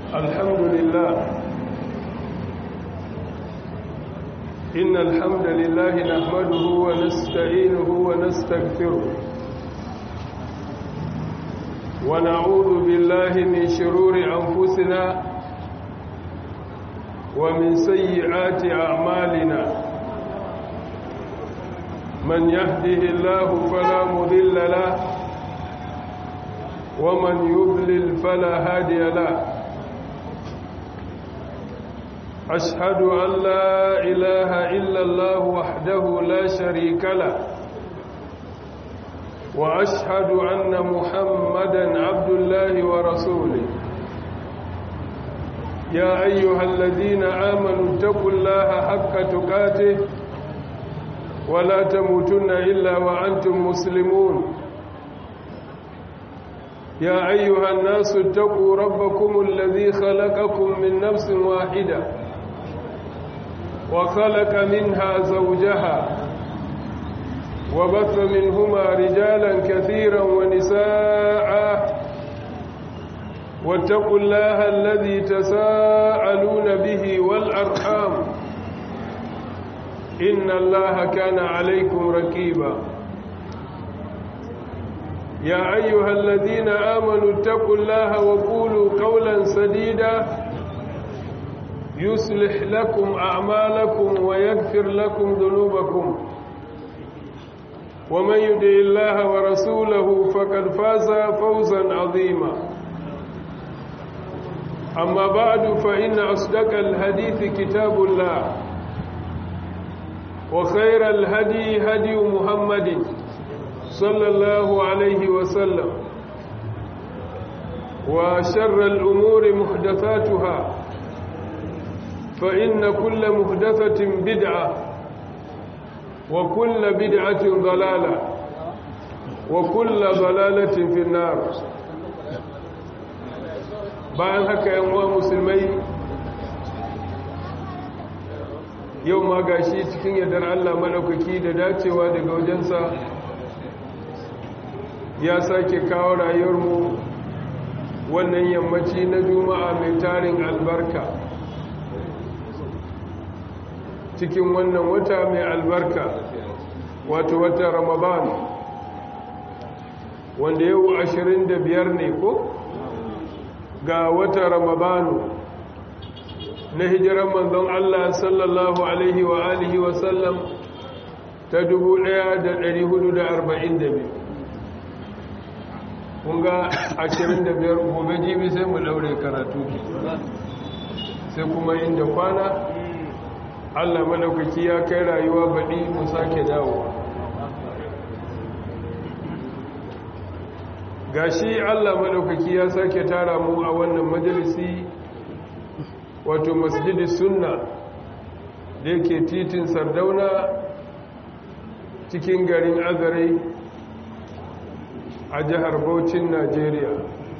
الحمد لله إن الحمد لله نحمده ونستعينه ونستغفره ونعوذ بالله من شرور أنفسنا ومن سيئات أعمالنا من يهده الله فلا مضل له ومن يضلل فلا هادي له أشهد أن لا إله إلا الله وحده لا شريك له وأشهد أن محمدا عبد الله ورسوله يا أيها الذين آمنوا اتقوا الله حق تقاته ولا تموتن إلا وأنتم مسلمون يا أيها الناس اتقوا ربكم الذي خلقكم من نفس واحدة وخلق منها زوجها وبث منهما رجالا كثيرا ونساء واتقوا الله الذي تساءلون به والأرحام إن الله كان عليكم ركيبا يا أيها الذين آمنوا اتقوا الله وقولوا قولا سديدا يصلح لكم أعمالكم ويغفر لكم ذنوبكم ومن يدع الله ورسوله فقد فاز فوزا عظيما أما بعد فإن أصدق الحديث كتاب الله وخير الهدي هدي محمد صلى الله عليه وسلم وشر الأمور محدثاتها فإن كل محدثة بدعة وكل بدعة ضلالة وكل ضلالة في النار bayan haka yan uwa musulmai yau ma gashi cikin yardar Allah madaukaki da dacewa daga wajensa ya sake kawo rayuwarmu wannan yammaci na juma'a mai tarin albarka cikin wannan wata mai albarka wato wata ramadan wanda yau ashirin da biyar ne ko ga wata ramadanu na hijiran manzon Allah sallallahu alaihi wa alihi wa sallam ta 1442 kun ga 25 gobe jibi sai mu daure karatu ke sai kuma inda kwana Allah madaukaki ya kai rayuwa baɗi mu sake dawo gashi Allah madaukaki ya sake tara mu a wannan majalisi wato masjidi sunna da yake titin sardauna cikin garin azarai a jihar Bauchin Najeriya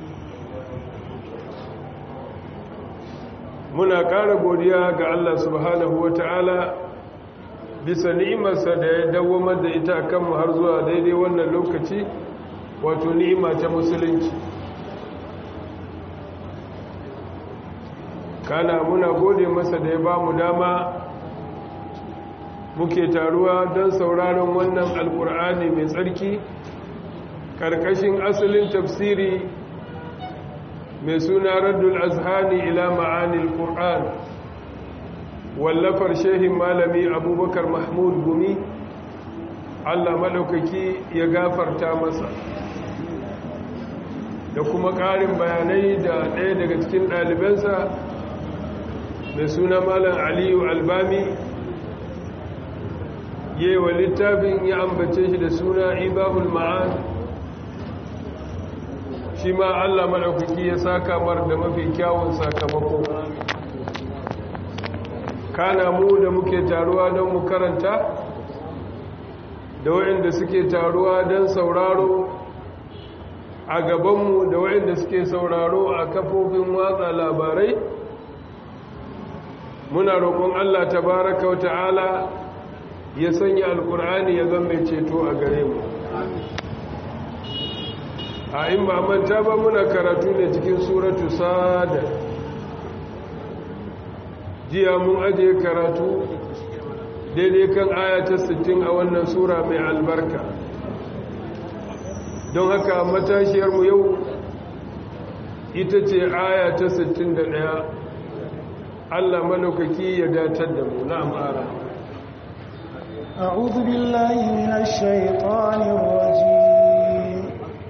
muna ƙara godiya ga Allah subhanahu wata'ala bisa ni'imarsa da ya dawamar da ita kanmu har zuwa daidai wannan lokaci wato ni'ima ta musulunci kana muna gode masa da ya ba mu dama muke taruwa don sauraron wannan alkur'ani mai tsarki ƙarƙashin asalin tafsiri mai suna raddul azhani ila ma'anil qur'an wallafar shehin malami abubakar mahmud gumi allah maɗaukaki ya gafarta masa da kuma ƙarin bayanai da ɗaya daga cikin ɗalibansa mai suna malam aliyu albami yewa littafin ya ambace shi da suna ibahul ma'an shi ma allah maɗaukaki ya saka mar da mafi kyawun sakamako kana mu da muke taruwa don mu karanta da waɗanda suke taruwa don sauraro a gabanmu da waɗanda suke sauraro a kafofin watsa labarai muna roƙon Allah tabaraka wa ta'ala ya sanya alkur'ani ya zama ceto a gare mu a in ba manta ba muna karatu ne cikin suratu sada jiya mun ajiye karatu daidai kan aya ta 60 a wannan sura mai albarka don haka matashiyarmu yau ita ce aya ta 61 Allah malaukaki ya datar da mu na amara أعوذ بالله من الشيطان الرجيم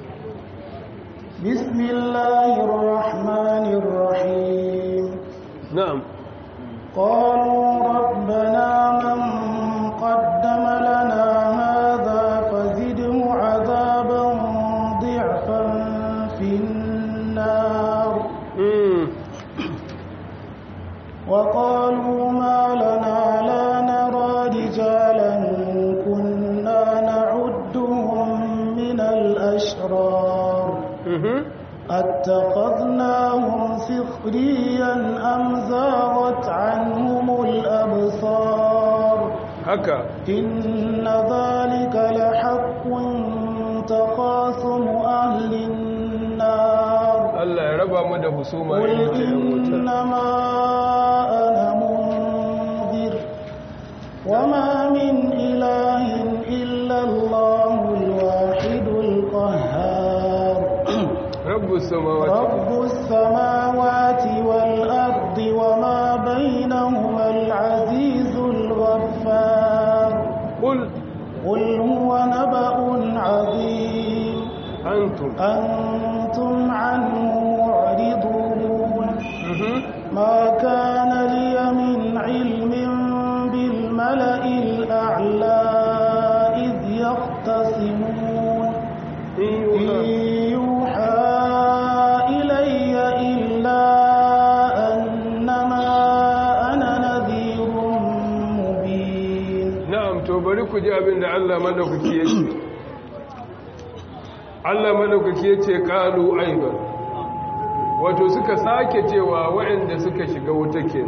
بسم الله الرحمن الرحيم نعم قالوا ربنا من قدم لنا هذا فزده عذابا ضعفا في النار مم. وقالوا ما لنا لا نرى رجالا كنا نعدهم من الأشرار مهم. أتخذناهم سخريا أم زاغت عنهم الأبصار haka إن ذلك لحق تخاصم أهل النار Allah ya raba mu da husuma قل irin ta yan wuta إنما أنا منذر وما من إله إلا الله الواحد القهار rabbus samawati رب السماوات والأرض وما بينهما العزيز الغفار qul قل هو نبأ عظيم antum أنتم عنه معرضون mhm ما كان لي من علم بالملأ الأعلى إذ يختصمون in إن yuha يوحى إلي إلا أنما أنا نذير مبين na'am to bari ku ji abin da Allah madaukaki ya ce Allah madaukaki ya ce qalu aiban wato suka sake cewa waɗanda suka shiga wuta ke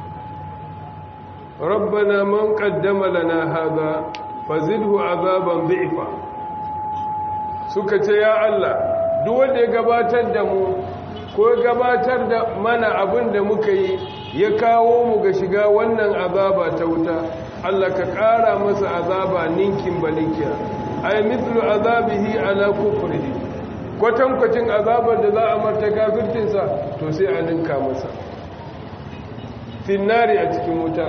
rabbana man qaddama lana hadha fazidhu azaban dhi'fa suka ce ya Allah duk wanda ya gabatar da mu ko ya gabatar da mana abin da muka yi ya kawo mu ga shiga wannan azaba ta wuta Allah ka ƙara masa azaba ninkin balinkiya ay mithlu azabihi ala kufrihi kwatankwacin azabar da za a marta kafircinsa to sai a ninka masa finnari a cikin wuta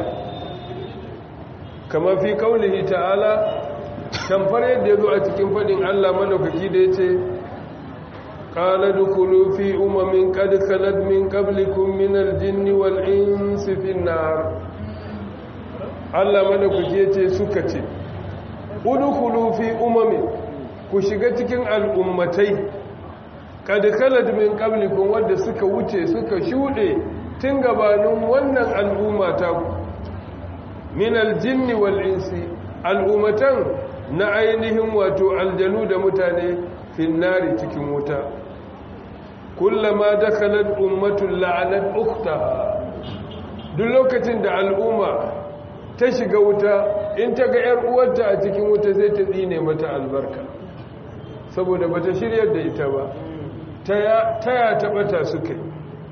kama fi kaulihi ta'ala tamfar yadda ya zo a cikin faɗin Allah madaukaki da ya ce ƙala dukulu fi umamin qad khalat min qablikum min al-jinni wal insi fin nar Allah madaukaki ya ce suka ce udkhulu fi umamin ku shiga cikin al'ummatai qad khalat min qablikum wanda suka wuce suka shuɗe tun gabanin wannan al'umma ta ku min al-jinni wal insi al'ummatan na ainihin wato aljanu da mutane finnari cikin wuta kullama dakhalat ummatun la'anat ukhtaha duk lokacin da al'umma ta shiga wuta in ta ga yar uwarta a cikin wuta sai ta tsine mata albarka saboda bata shiryar da ita ba taya ta bata suka yi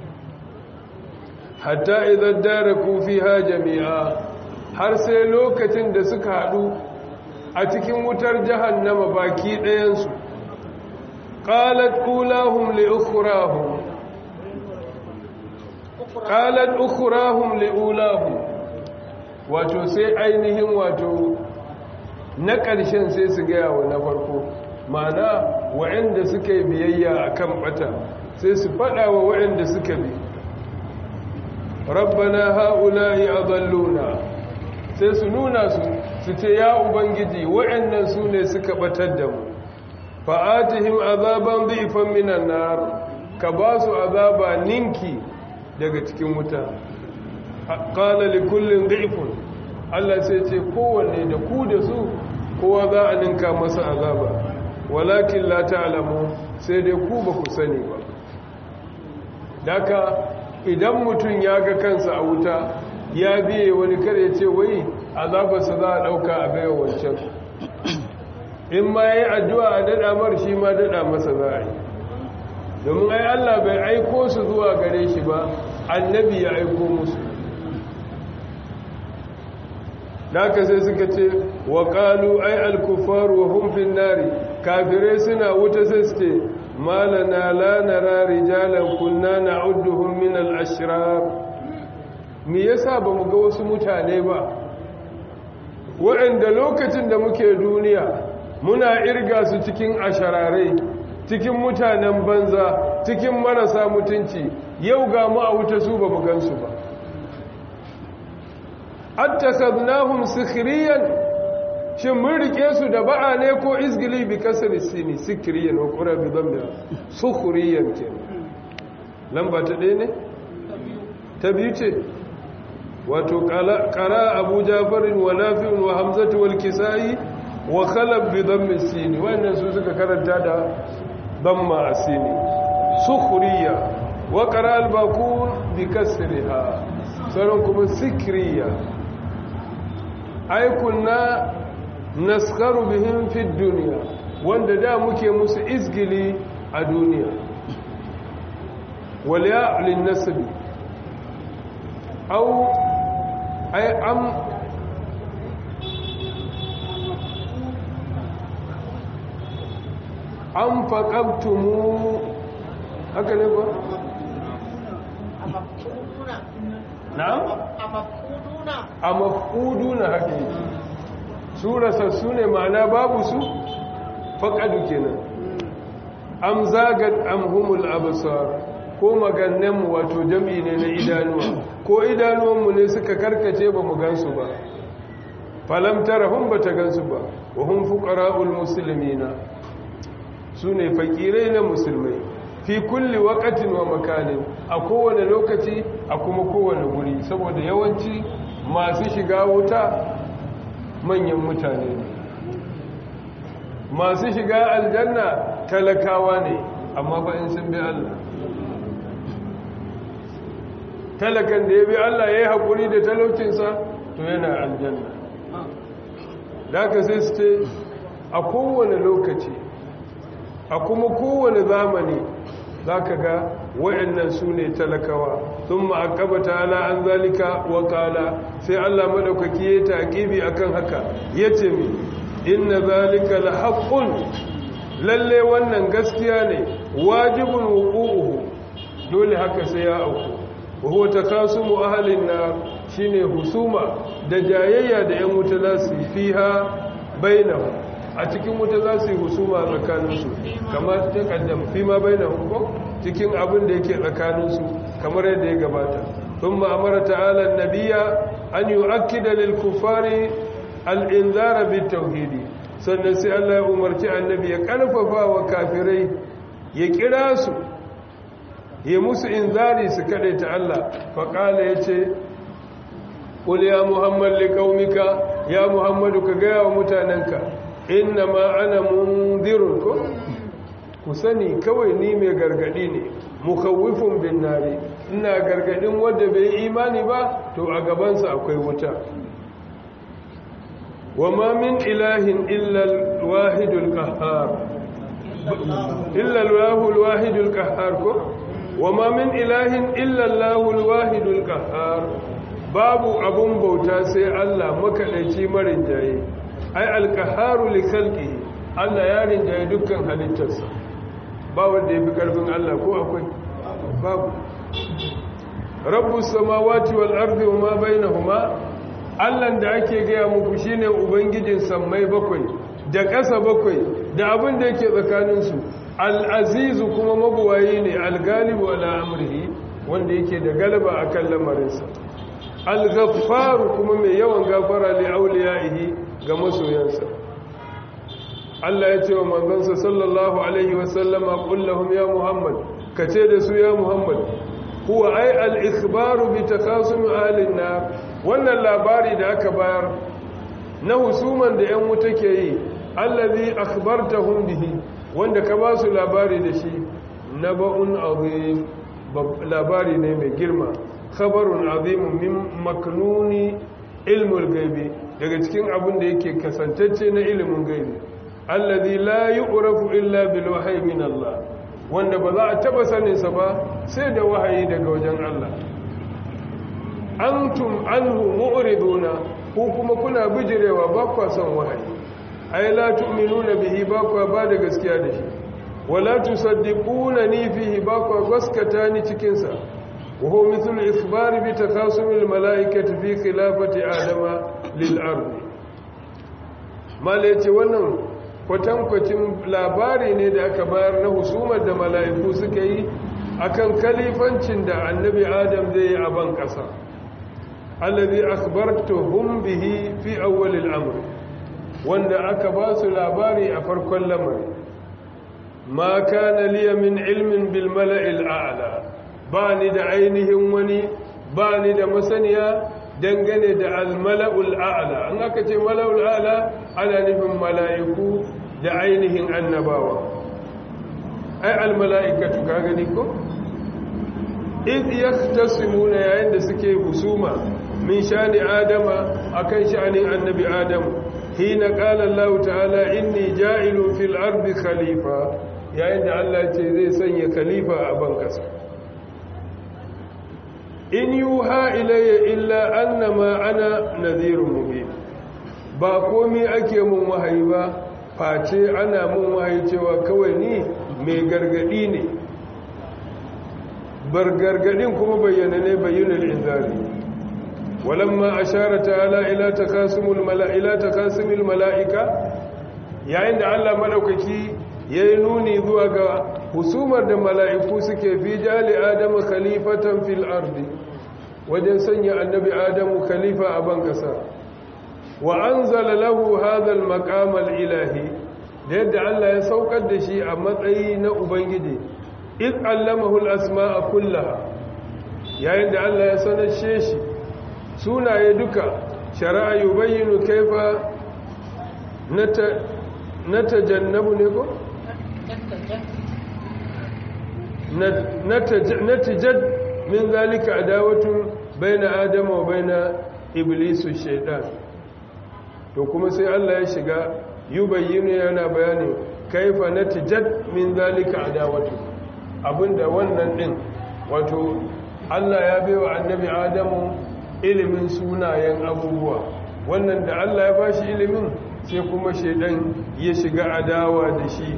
hatta idan daraku fiha jami'a har sai lokacin da suka haɗu a cikin wutar jahannama baki ɗayansu ƙalat ƙulahum li'ukurahum ƙalat ukurahum li'ulahum wato sai ainihin wato na ƙarshen sai su gaya wa na farko mana wa'anda suka yi biyayya a kan ɓata sai su faɗa wa wa'anda suka bi rabbana ha'ula'i adalluna sai su nuna su su ce ya ubangiji wa'annan su ne suka batar da mu fa'atihim azaban dhifan minan nar ka ba su azaba ninki daga cikin wuta qala li kullin dhifun Allah sai ce kowanne da ku da su kowa za a ninka masa azaba walakin la ta'lamu sai dai ku ba ku sani ba daka idan mutum ya ga kansa a wuta ya biye wani kare ce wai azabarsa za a ɗauka a baiwa wancan in ma ya yi addu'a a daɗa mar shi ma daɗa masa za a yi domin ai Allah bai aiko su zuwa gare shi ba annabi ya aiko musu haka sai suka ce wa qalu ay al-kuffar wa hum fi nari kafirai suna wuta sai su ce malana la nara rijalan kunna na'udduhum min al-ashrar me yasa bamu ga wasu mutane ba waɗanda lokacin da muke duniya muna irga su cikin ashararai cikin mutanen banza cikin marasa mutunci yau ga mu a wuta su ba mu gansu ba attakadnahum sikhriyan shin mun rike su da ba'a ne ko izgili bi kasri sini sikhriyan wa qura bi dhammi sukhriyan ke lamba ta ɗaya ne ta biyu ce wato qara abu jafarin wa nafi'un wa hamzatu wal kisai wa khalab bi dhammi sini wannan su suka karanta da dhamma asini sukhriya wa qara al baqul bi kasriha sauran kuma sikriya ai kunna naskaru bihim fi dunya wanda da muke musu izgili a duniya wal ya lin nasbi au ai am an faƙabtumu haka ne ba? na'am? a mafuduna haka yi su rasassu ne ma'ana babu su faƙadu kenan am zagat am humul abasar ko magannenmu wato jam'i ne na idanuwa ko idanuwanmu ne suka karkace ba mu gansu ba falam tara hun ba ta gansu ba wa hun fuƙara'ul musulmina su ne fakirai na musulmai fi kulli wakatin wa makanin a kowane lokaci a kuma kowane wuri saboda yawanci masu shiga wuta manyan mutane ne masu shiga aljanna talakawa ne amma ba in sun bi Allah talakan da ya bi Allah ya yi haƙuri da talaucinsa to yana aljanna da aka sai su ce a kowane lokaci a kuma kowane zamani za ka ga wa'annan su ne talakawa sun ma'akaba ta'ala an zalika wa kala sai Allah maɗaukaki ya taƙibi a kan haka ya ce mi inna zalika la haƙƙun lalle wannan gaskiya ne wajibin wuƙu'uhu dole haka sai ya auku wahuwa ta kasu mu ahalin na shine husuma da jayayya da 'yan wuta za su fi ha bainahu a cikin wuta za su yi husuma tsakaninsu kamar ta kaddam fi ma bai na hukum cikin abin da yake tsakaninsu kamar yadda ya gabata sun ma'amara ta'ala nabiya an yi akida lil kufari al'inzara bi tauhidi sannan sai Allah ya umarci annabi ya karfafa wa kafirai ya kira su ya musu inzari su ta Allah faƙala ya ce ƙul ya muhammad liƙaumika ya muhammadu ka gaya wa mutanenka inna ma ana mundirun ko ku sani kawai ni mai gargadi ne mukawifin bin nari ina gargadin wadda bai imani ba to a gabansa akwai wuta wa ma min ilahin illal wahidul qahhar illal wahul wahidul qahhar ko wa ma min ilahin illal lahul wahidul qahhar babu abun bauta sai Allah makadaici marin jaye ai alkaharu li khalqihi Allah ya rinjaye dukkan halittarsa ba wanda yafi karfin Allah ko akwai babu rabbus samawati wal ardi wama bainahuma Allah da ake gaya muku shine ubangijin sammai bakwai da ƙasa bakwai da abin da yake tsakanin su al-azizu kuma mabuwayi ne al-galibu ala amrihi wanda yake da galaba akan lamarinsa al-ghaffaru kuma mai yawan gafara li auliyaihi ga masoyansa Allah ya ce wa manzansa sallallahu alaihi wasallama kullahum ya Muhammad kace da su ya Muhammad huwa ai al-ikhbaru bi takasum ahlin nar wannan labari da aka bayar na husuman da yan wuta ke yi allazi akhbartahum bihi wanda ka ba su labari da shi naba'un azim labari ne mai girma khabarun azim min maknuni ilmul gaibi daga cikin abin da yake kasantacce na ilimin gaibi allazi la yu'rafu illa bil wahyi min Allah wanda ba za a taba sanin sa ba sai da wahayi daga wajen Allah antum anhu mu'riduna ko kuma kuna bijirewa ba kwa son wahayi ai la tu'minuna bihi ba kwa ba da gaskiya da shi wala tusaddiquna ni fihi ba kwa gaskata ni cikin sa wa huwa mithlu ikhbari bi takasumil malaikati fi khilafati adama lil ardi mala yace wannan kwatankwacin labari ne da aka bayar na husumar da mala'iku suka yi akan kalifancin da annabi adam zai yi a ban ƙasa allazi akhbartuhum bihi fi awwal al-amr wanda aka ba su labari a farkon lamari ma kana liya min ilmin bil mala'il a'la ba ni da ainihin wani ba ni da masaniya dangane da al-mala'ul a'la an aka ce mala'ul a'la ana nufin mala'iku da ainihin annabawa ai al-mala'ikatu ka gani ko id yaktasimuna yayin da suke husuma min shani adama akan sha'anin annabi adam hina qala Allah ta'ala inni ja'ilun fil ardi khalifa yayin da Allah ce zai sanya khalifa a ban kasa in yuha ilayya illa annama ana nadhirun mubin ba komai ake mun wahayi ba face ana mun wahayi cewa kawai ni mai gargadi ne bar gargadin kuma bayyana ne bayyana inzari walamma ashara ta'ala ila takasumul mala'ila takasumul mala'ika yayin da Allah madaukaki yayi nuni zuwa ga husumar da mala'iku suke fi jali adamu khalifatan fil ardi wajen sanya annabi adamu khalifa a ban kasa wa anzala lahu hadha al maqam al ilahi da yadda Allah ya saukar da shi a matsayi na ubangiji id allamahu al asma'a kullaha yayin da Allah ya sanar shi sunaye duka shari'a yubayyinu kaifa natajannabu ne ko natijad min zalika adawatun baina adama wa baina iblisu shaitan to kuma sai Allah ya shiga yubayyinu yana bayani kaifa natijad min zalika adawatun abinda wannan din wato Allah ya baiwa annabi Adamu ilimin sunayen abubuwa wannan da Allah ya bashi ilimin sai kuma shaidan ya shiga adawa da shi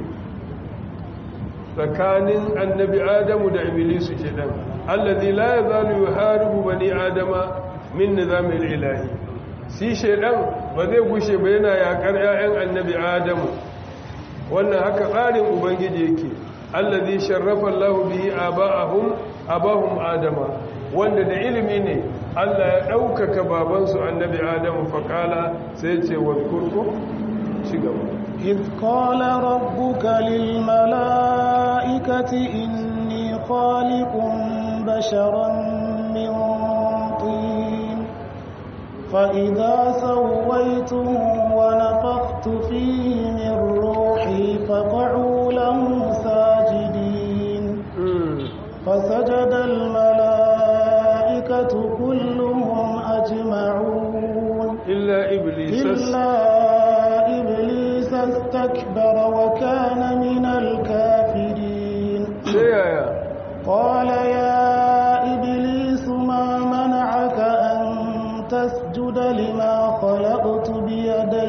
tsakanin annabi adamu da iblisu shaidan allazi la yazalu yuharibu bani adama min nizamil ilahi shi shaidan ba zai gushe ba yana yakar ƴaƴan annabi adamu wannan haka tsarin ubangiji yake allazi sharrafa Allahu bihi aba'ahum abahum adama wanda da ilimi ne Allah ya ɗaukaka babansu annabi Adamu faƙala sai ce wa kurku ci gaba. إذ قال ربك للملائكة إني خالق بشرا من طين فإذا سويته ونفخت فيه من روحي فقعوا له ساجدين فسجد الملائكة كلهم أجمعون إلا إبليس إلا إبليس استكبر وكان من الكافرين سيايا قال يا إبليس ما منعك أن تسجد لما خلقت بيدي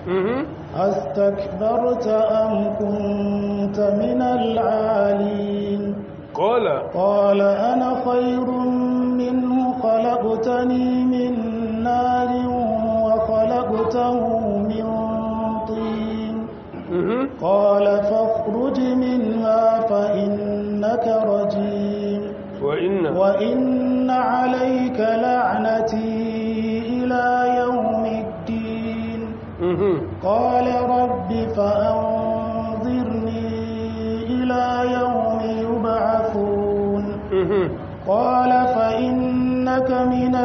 أستكبرت أم كنت من العالين قال قال أنا خير منه خلقتني من نار وخلقته من طين قال فاخرج منها فإنك رجيم وإن وإن عليك لعنتي إلى يوم الدين قال رب فأنظرني إلى يوم يبعثون قال فإنك من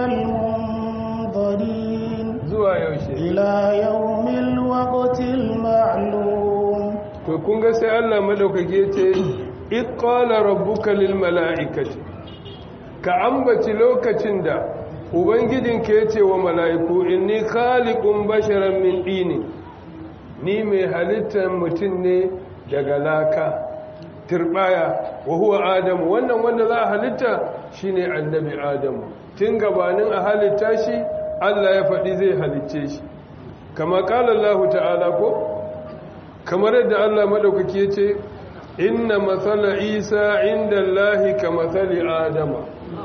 المنظرين zuwa yaushe إلى يوم الوقت المعلوم to kun ga sai Allah madaukake ce id qala rabbuka lil mala'ikati ka ambaci lokacin da ubangijinka yace wa mala'iku inni khaliqun basharan min dini ni mai halittar mutum ne daga laka turbaya wa huwa adamu wannan wanda za a halitta shine annabi adamu tun gabanin a halitta shi Allah ya faɗi zai halicce shi kama ƙala Allah ta'ala ko kamar yadda Allah maɗaukaki ya ce inna matsala isa inda Allah ka matsali adama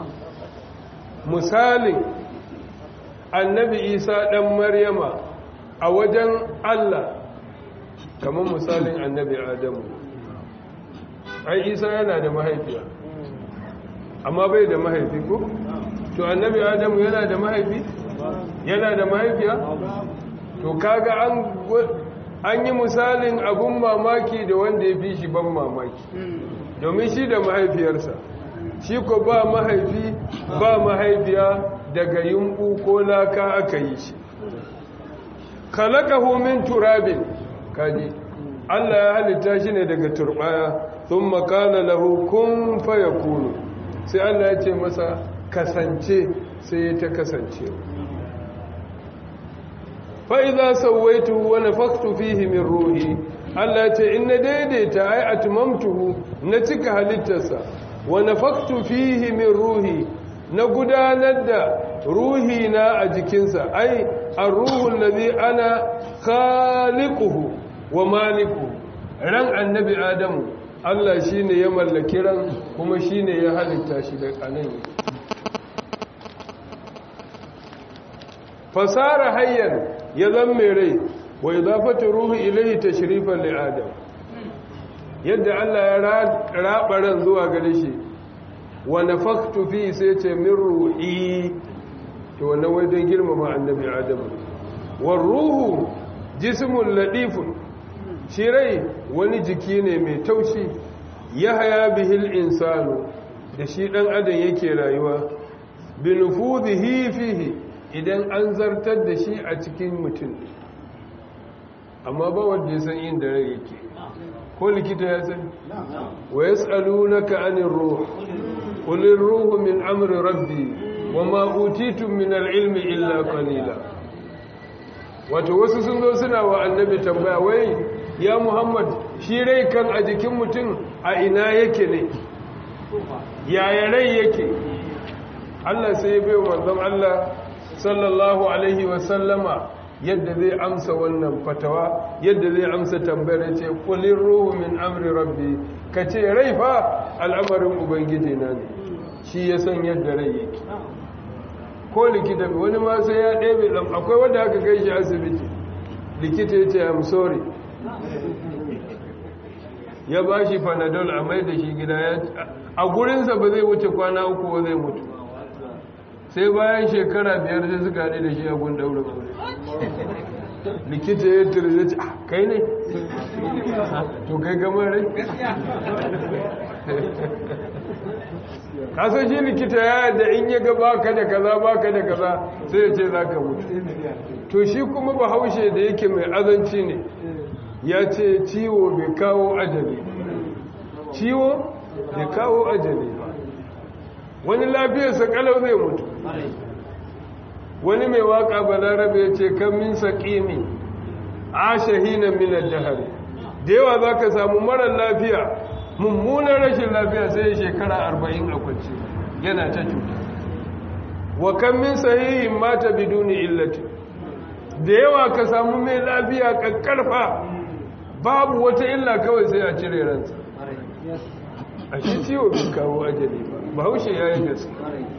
misalin annabi isa ɗan maryama a wajen Allah kamar misalin annabi adamu ai isa yana da mahaifiya amma bai da mahaifi ko to annabi adamu yana da mahaifi yana da mahaifiya to kaga an an yi misalin abun mamaki da wanda ya fi shi ban mamaki domin shi da mahaifiyarsa shi ko ba mahaifi ba mahaifiya daga yumbu ko laka aka yi shi kalakahu min turabin kaji Allah ya halitta shi ne daga turbaya sun makala lahu kun faya kunu sai Allah ya ce masa kasance sai ta kasance fa'iza sauwaitu wani faktu fihi min ruhi Allah ce in na daidaita ai atmamtuhu na cika halittarsa wani faktu fihi min ruhi na gudanar da ruhi na a jikinsa ai a ruhun lazi ana khaliquhu wa malikuhu ran annabi adamu Allah shi ne ya mallaki ran kuma shi ne ya halitta shi da anan fasara hayyar ya zan mai rai wa idafatu ruhi ilayhi tashrifan li adam yadda Allah ya raba ran zuwa gare shi wa nafaktu fi sai ce min ruhi to wannan wai don girmama annabi adam war ruhu jismun ladifun shi rai wani jiki ne mai taushi ya haya bihil insanu da shi dan adam yake rayuwa bi nufuzihi fihi idan an zartar da shi a cikin mutum amma ba wanda ya san inda rai yake ko likita ya sani wa yas'alunaka anir ruh qul ruhu min amri rabbi wama utitum min al-ilmi illa qalila wato wasu sun zo suna wa annabi tambaya wai ya muhammad shi rai kan a jikin mutum a ina yake ne yaya rai yake Allah sai ya bai manzon Allah sallallahu alaihi wasallama yadda zai amsa wannan fatawa yadda zai amsa tambayar ce kulin ruhu min amri rabbi ka ce rai fa al'amarin ubangiji na ne shi ya san yadda rai yake ko likita wani ma sai ya ɗebe ɗan akwai wanda aka kai shi asibiti likita ya ce i'm sorry ya ba shi panadol a mai da shi gida ya a gurinsa ba zai wuce kwana uku ba zai mutu sai bayan shekara biyar sai suka haɗe da shi a gun daura kore likita ya tiri ya ce kai ne to kai gamar rai kasan shi likita ya yadda in ya ga baka da kaza baka da kaza sai ya ce za ka mutu to shi kuma bahaushe da yake mai azanci ne ya ce ciwo bai kawo ajali ciwo bai kawo ajali ba wani lafiyarsa kalau zai mutu wani mai waka balarabe ya ce kan min saƙimi a shahina minar jihari da yawa za ka samu marar lafiya mummunan rashin lafiya sai shekara arba'in a kwanci yana ta cuta wa kan min sahihin mata biduni illati da yawa ka samu mai lafiya kakkarfa babu wata illa kawai sai a cire ransa a shi ciwo bin kawo ajali ba bahaushe ya yi gaske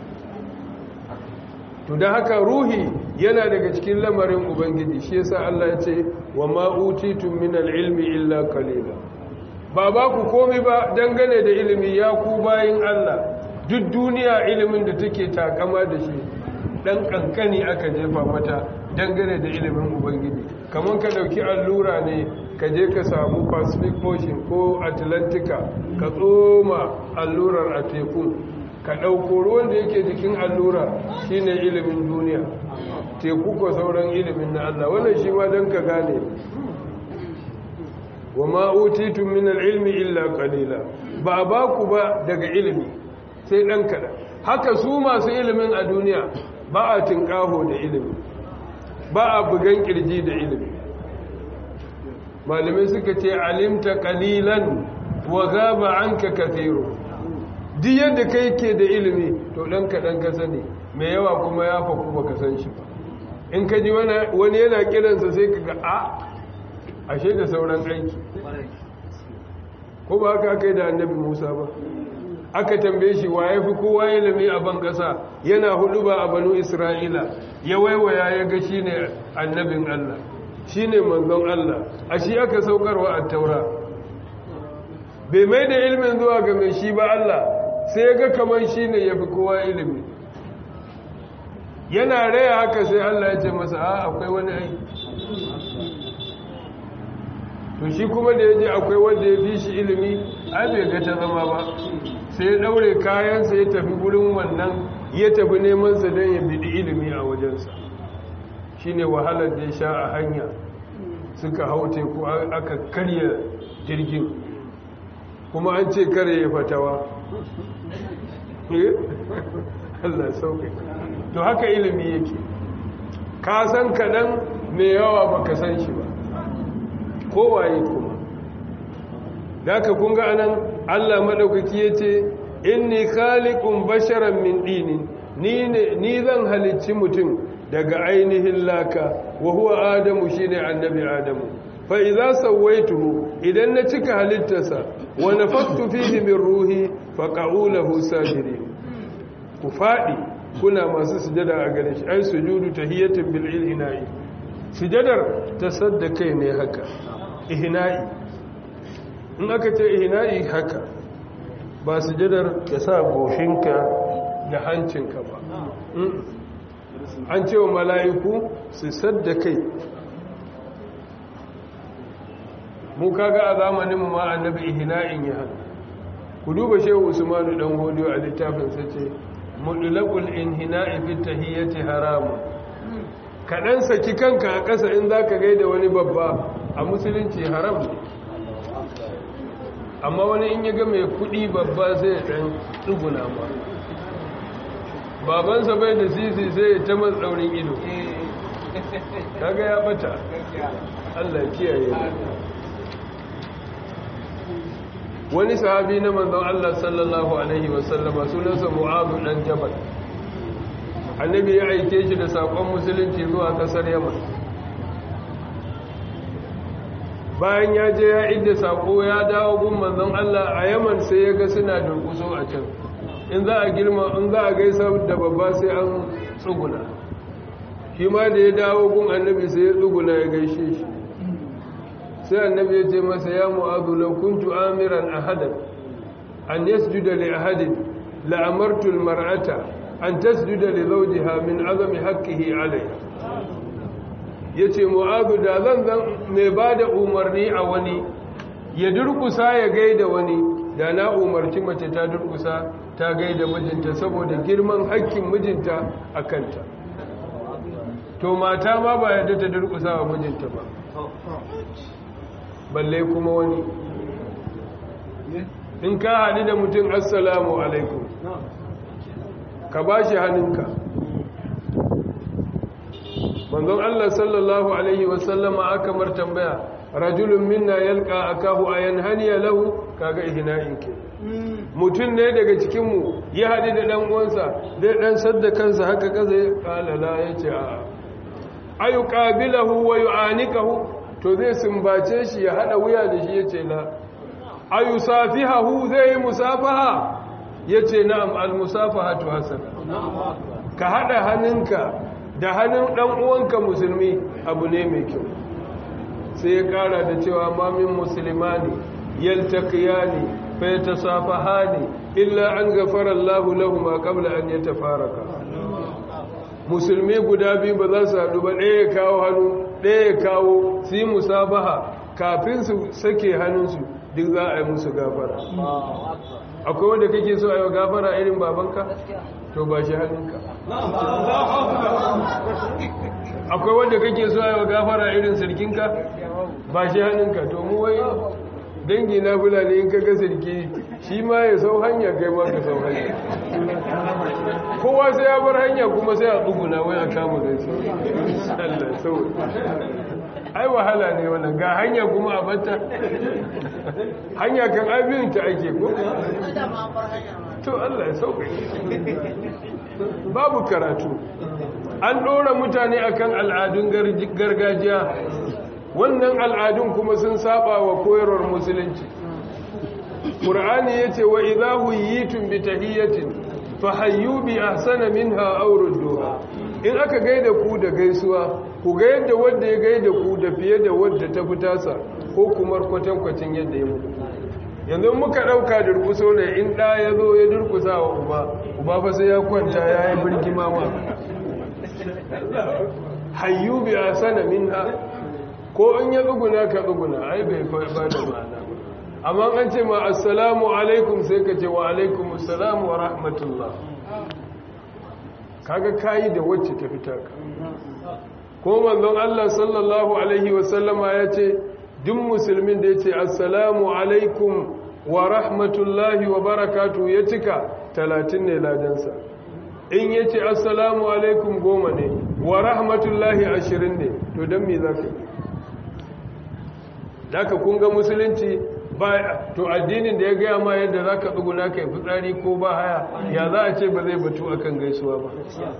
to da haka ruhi yana daga cikin lamarin ubangiji shi yasa Allah ya ce wa ma utitum min al-ilmi illa qalila ba ba ku komai ba dangane da ilimi ya ku bayin Allah duk duniya ilimin da take takama da shi dan kankani aka jefa mata dangane da ilimin ubangiji kamar ka dauki allura ne ka je ka samu pacific ocean ko atlantika ka tsoma allurar a teku ka ɗauko ruwan da yake jikin allura shine ilimin duniya teku ko sauran ilimin na Allah wannan shi ma don ka gane wa ma utitum min ilmi illa qalila ba ba ku ba daga ilimi sai dan kada haka su masu ilimin a duniya ba a tinkaho da ilimi ba a bugan kirji da ilimi malamai suka ce alimta qalilan wa ghaba anka kathiru duk yadda kai ke da ilimi to dan kadan ka sani mai yawa kuma ya faku baka san shi ba in ka ji wani yana kiransa sai ka ga a ashe da sauran aiki ko ba haka aka yi da annabi musa ba aka tambaye shi wa ya fi kowa ilimi a ban ƙasa yana hudu ba a banu isra'ila ya waiwaya ya ga shi ne annabin allah shi ne manzon allah a shi aka saukarwa a taura bai mai da ilimin zuwa ga mai shi ba allah sai ya ga kamar shi ne ya fi kowa ilimi yana raya haka sai allah ya ce masa a akwai wani aiki to shi kuma da ya je akwai wanda ya fi shi ilimi ai bai ga ta zama ba sai ya daure kayansa ya tafi gurin wannan ya tafi nemansa don ya bidi ilimi a wajensa shi ne wahalar da ya sha a hanya suka hau teku aka karya jirgin kuma an ce kare ya fatawa Allah sauƙi to haka ilimi yake ka san kaɗan mai yawa ba ka san shi ba kowaye kuma da ka kunga anan Allah maɗaukaki ya ce inni khaliqun basharan min dinin ni zan halicci mutum daga ainihin laka wa huwa adamu shine annabi adamu fa idza sawaituhu idan na cika halittarsa wa nafattu fihi min ruhi fa qa'ulahu sajidin ku fadi kuna masu sujada a gare shi ai sujudu tahiyatin bil ilhina'i sujadar tasaddakai ne haka ihina'i in aka ce ihina'i haka ba sujadar ka sa goshinka da hancinka ba an ce wa mala'iku su sadda kai mu kaga a zamanin mu ma annabi ihina'in ya hana ku duba shehu usmanu dan hodiyo a littafin sa ce mudlaqul inhina'i fi tahiyyati haramu kaɗan saki kanka a ƙasa in zaka gaida wani babba a musulunci haram ne amma wani in ya ga mai kuɗi babba sai ya ɗan tsuguna ba babansa bai da sisi sai ya ta matsaurin ido kaga ya bata Allah kiyaye wani sahabi na manzon Allah sallallahu alaihi wasallama sunansa Mu'adh dan Jabal annabi ya aike shi da sakon musulunci zuwa kasar Yaman bayan ya je ya inda sako ya dawo gun manzon Allah a Yaman sai ya ga suna durkuso a can in za a girma in za a gaisa da babba sai an tsuguna shi ma da ya dawo gun annabi sai ya tsuguna ya gaishe shi sai annabi ya ce masa ya mu'adhu law kuntu amiran ahadan an yasjuda li ahadin la amartu al mar'ata an tasjuda li zawjiha min azami haqqihi alayha yace mu'adhu da zan zan mai bada umarni a wani ya durkusa ya gaida wani da na umarci mace ta durkusa ta gaida mijinta saboda girman hakkin mijinta a kanta to mata ma ba yadda ta durkusa wa mijinta ba balle kuma wani in ka haɗu da mutum assalamu alaikum ka ba shi hannunka manzon Allah sallallahu alaihi wasallama aka mar tambaya rajulun minna yalqa akahu ayan haniya lahu kaga ihna'in ke mutum ne daga cikinmu ya haɗu da ɗan uwansa zai ɗan sadda kansa haka kaza ya ƙalala ya ce a ayu ƙabilahu wa yu'anikahu to zai sumbace shi ya haɗa wuya da shi ya ce la ayu safihahu zai yi musafaha ya ce na'am al-musafaha tu hasan ka haɗa hannunka da hannun ɗan uwanka musulmi abu ne mai kyau sai ya ƙara da cewa mamin musulmani yaltaqiyani فيتصافحان إلا أن غفر الله لهما قبل أن يتفارقا musulmi guda biyu ba za su haɗu ba ɗaya kawo hannu ɗaya kawo su yi musabaha kafin su sake hannunsu duk za a yi musu gafara akwai wanda kake so a yi wa gafara irin babanka to ba shi hannunka akwai wanda kake so a yi wa gafara irin sirkinka ba shi hannunka to mu wai dangi na fulani in kaga sarki shi ma ya sau hanya kai ma ka sau hanya kowa sai ya bar hanya kuma sai a tsuguna wai a kama gaisa Allah sau ai wahala ne wannan ga hanya kuma a batta hanya kan abin ta ake ko to Allah ya sauƙaƙe babu karatu an ɗora mutane akan al'adun gargajiya wannan al'adun kuma sun saba wa koyarwar musulunci ƙur'ani ya ce wa idahu yi tumbi tahiyyatin fa hayyu bi ahsana minha aw rudduha in aka gaida ku da gaisuwa ku ga yadda wanda ya gaida ku da fiye da wadda ta fitasa ko kuma kwatankwacin yadda ya mutu yanzu muka ɗauka durkuso ne in ɗa ya zo ya durkusa wa uba uba fa sai ya kwanta ya yi birgima ma hayyu bi ahsana minha ko in ya tsuguna ka tsuguna ai bai ba da ma'ana amma an ce ma assalamu alaikum sai ka ce wa alaikum assalamu wa rahmatullah kaga kayi da wacce ta fita ka ko manzon Allah sallallahu alaihi wa sallama ya ce duk musulmin da ya ce assalamu alaikum wa rahmatullahi wa barakatu ya cika talatin ne ladansa in ya ce assalamu alaikum goma ne wa rahmatullahi ashirin ne to don me za ka yi da ka kunga musulunci ba to addinin da ya gaya ma yadda za ka tsuguna ka yi fitsari ko ba haya ya za a ce ba zai batu akan gaisuwa ba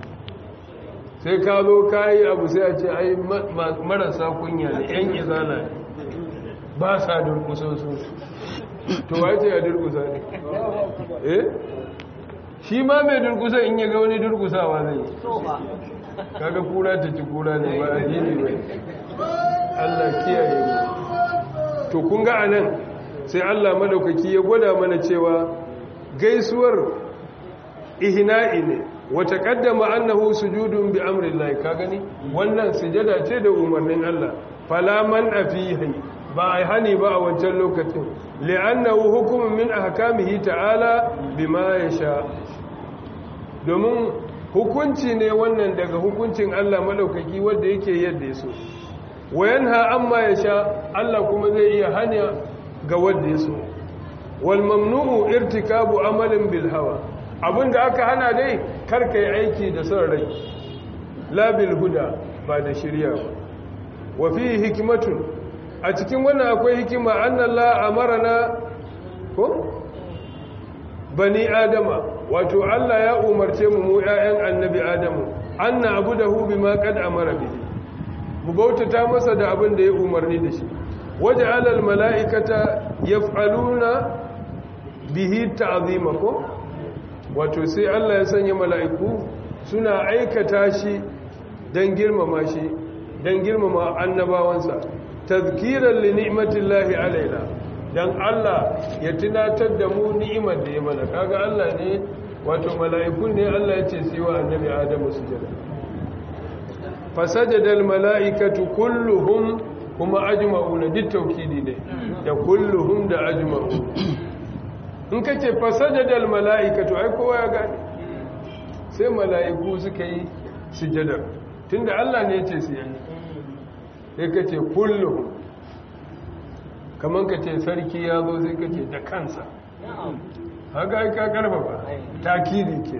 sai ka zo ka yi abu sai a ce ai marasa kunya ne yan izala ne ba sa durkusa su to wace ya durkusa ne eh shi ma mai durkusa in ya ga wani durkusawa zai kaga kura ta ci kura ne ba addini ba Allah kiyaye mu to kun ga anan sai Allah madaukaki ya gwada mana cewa gaisuwar ihna'i ne wa taqaddama annahu sujudun bi amrillah ka gani wannan sujada ce da umarnin Allah fala man afihi ba ai hani ba a wancan lokacin li'annahu hukumun min ahkamihi ta'ala bima yasha domin hukunci ne wannan daga hukuncin Allah madaukaki wanda yake yadda yaso wayanha amma yasha Allah kuma zai iya hanya ga wanda yaso wal mamnu'u irtikabu amalin bil hawa abinda aka hana dai karka yi aiki da son rai la bil huda ba da shirya ba wa fi hikmatun a cikin wannan akwai hikima annallahu amarana ko bani adama wato Allah ya umarce mu mu ƴaƴan annabi adamu anna abudahu bima qad amara bihi mu bautata masa da abin da ya umarni da shi waja'ala al mala'ikata yaf'aluna bihi ta'zima ko wato sai Allah ya sanya mala'iku suna aikata shi dan girmama shi dan girmama annabawansa tazkiran li ni'matillahi alaina dan Allah ya tunatar da mu ni'imar da ya mana kaga Allah ne wato mala'ikun ne Allah ya ce su yi wa annabi Adamu sujada fasajada almala'ikatu kulluhum kuma ajma'una duk tawkidi ne da kulluhum da ajma'u in kace fasajada almala'ikatu ai kowa ya gane sai mala'iku suka yi sujada tunda Allah ne ya ce su yi sai kace kulluhum kamar ka ce sarki ya zo sai ka ce da kansa haka aika karfafa takiri ke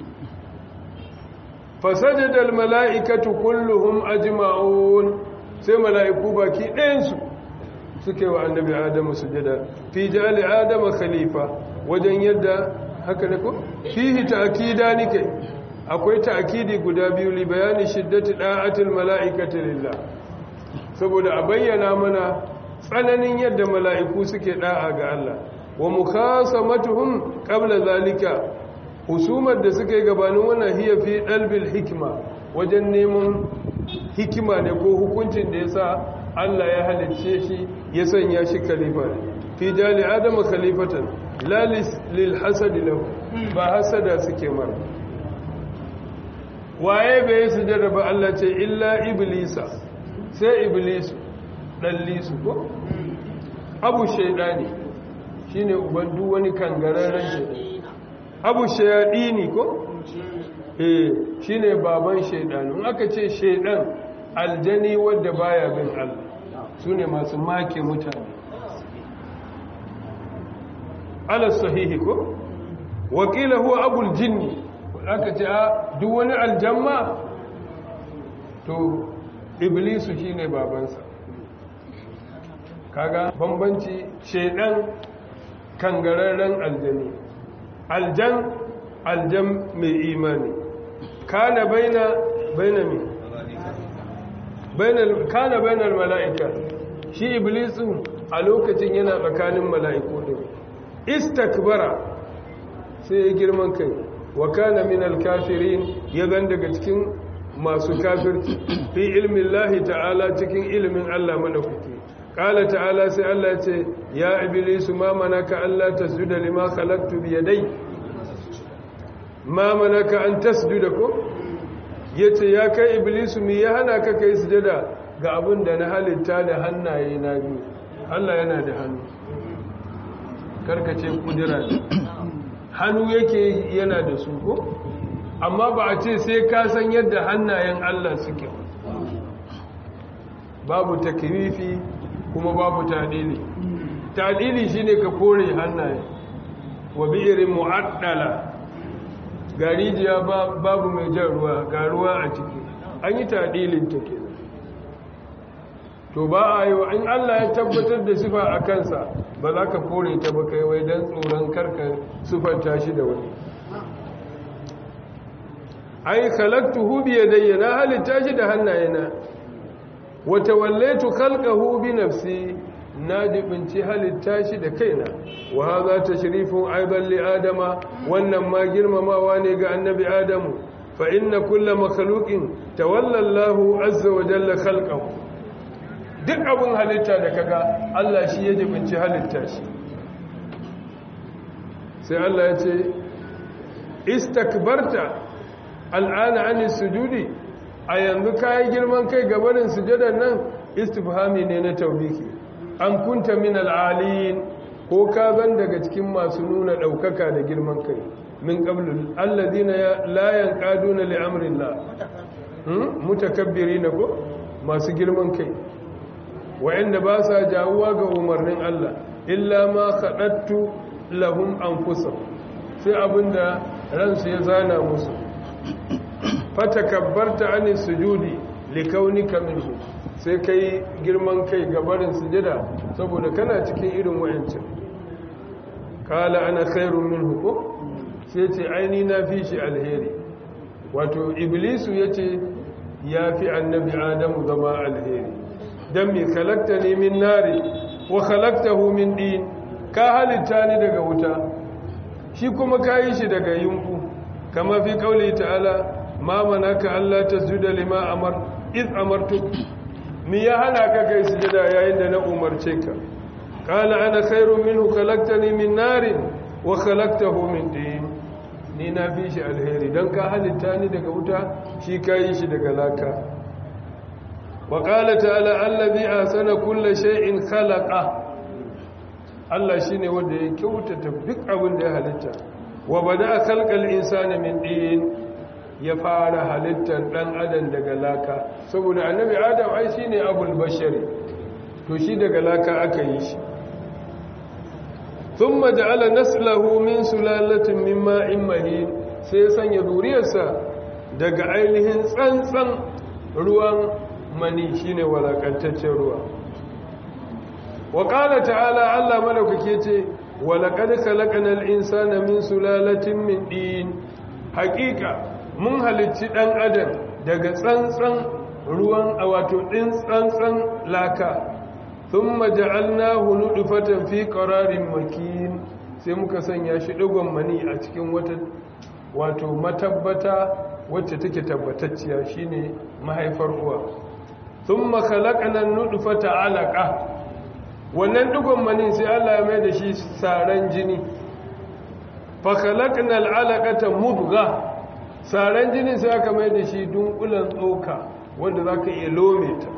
fasajadal mala'ikatu kulluhum ajma'un sai mala'iku baki ɗayansu suke wa annabi adamu sujada fi jali adama khalifa wajen yadda haka ne ko fihi ta'kida nike akwai ta'kidi guda biyu li bayani shiddati da'atil mala'ikati lillah saboda a bayyana mana tsananin yadda mala'iku suke ɗa'a ga Allah wa mukhasamatuhum qabla zalika husumar da suke gabanin wannan hiya fi dalbil hikima wajen neman hikima ne ko hukuncin da yasa Allah ya halicce shi ya sanya shi khalifa fi jali adama khalifatan la lil hasad lahu ba hasada suke mara waye bai sujada ba Allah ce illa iblisa sai iblisu ɗallisu ko abu shaidani shi ne uban duk wani kangararren shaidani abu shaidani ko eh shi ne baban shaidani in aka ce shaidan aljani wadda baya bin allah su ne masu make mutane ala sahihi ko wakila huwa abul jinni aka ce a duk wani aljamma to iblisu shine babansa kaga bambanci shedan kangararren aljani aljan aljan mai imani kana baina bainami bainal kana bainal mala'ika shi iblisu a lokacin yana tsakanin mala'iku din istakbara sai ya girman kai wa kana minal kafirin ya zan daga cikin masu kafirci fi ilmin lahi ta'ala cikin ilimin Allah madaukaki qala ta'ala sai Allah ce ya iblisu ma manaka Allah tasjuda lima khalaqtu bi yadai ma manaka an tasjuda ko yace ya kai iblisu mi ya hana ka kai sujada ga abin da na halitta da hannaye na biyu Allah yana da hannu karkace kudura hannu yake yana da su ko amma ba a ce sai ka san yadda hannayen Allah suke babu takrifi kuma babu tadili tadili shine ka kore hannaye wa bi'irin mu'addala garijiya babu mai jan ruwa ga ruwa a ciki an yi tadilin ta kenan to ba a yi wa in Allah ya tabbatar da sifa a kansa ba za ka kore ta ba kai wai don tsoron karka sufanta shi da wani ai khalaqtuhu bi yadayya na halitta shi da hannayena wa tawallaitu khalqahu bi nafsi na dibinci halitta shi da kaina wa hadha tashrifun aidan li adama wannan ma girmamawa ne ga annabi adamu fa inna kulla makhluqin tawalla Allahu azza wa jalla khalqahu duk abin halitta da kaga Allah shi ya jibinci halitta shi sai Allah ya ce istakbarta al'ana an sujudi a yanzu kayi girman kai gabanin sujadar nan istifhami ne na taubiki an kunta min al'aliyin ko ka zan daga cikin masu nuna ɗaukaka da girman kai min ƙablul alladina la yanqaduna li amrillah mutakabbirina ko masu girman kai wa'anda ba sa jawuwa ga umarnin Allah illa ma khadattu lahum anfusahum sai abinda ransu ya zana musu fatakabbarta ani sujudi likaunika minhu sai kai girman kai gabarin sujada saboda kana cikin irin wayancin kala ana khairun minhu ko sai ce aini na fi shi alheri wato iblisu yace ya fi annabi adamu zama alheri dan me kalakta ne min nari wa khalaqtahu min din ka halitta ni daga wuta shi kuma kayi shi daga yunku kama fi kauli ta'ala ma manaka Allah tasjuda lima amar iz amartu mi ya hana ka kai sujada yayin da na umarce ka qala ana khairu minhu khalaqtani min narin wa khalaqtahu min tin ni na fi shi alheri dan ka halitta ni daga wuta shi kayi shi daga laka wa qala ta'ala allazi ahsana kulli shay'in khalaqa Allah shine wanda ya kyautata duk abin da ya halitta wa bada khalqal insani min din ya fara halittar dan adam daga laka saboda annabi adam ai shine abul bashari to shi daga laka aka yi shi thumma ja'ala naslahu min sulalatin min ma'in mahin sai ya sanya zuriyarsa daga ainihin tsantsan ruwan mani shine walakantaccen ruwa wa qala ta'ala Allah madaukake ce ولقد خلقنا الإنسان من سلالة من دين حقيقة mun halicci ɗan adam daga tsantsan ruwan a wato ɗin tsantsan laka sun maja'alna hulu fatan fi ƙararin makin sai muka sanya shi ɗigon mani a cikin wata wato matabbata wacce take tabbatacciya shine mahaifar uwa sun makalakanan nudufata alaƙa wannan dugon mani sai Allah ya mai da shi saran jini fakalaknal alaqata mudgha saran jini sai aka mai da shi dunkulan tsoka wanda zaka iya lome ta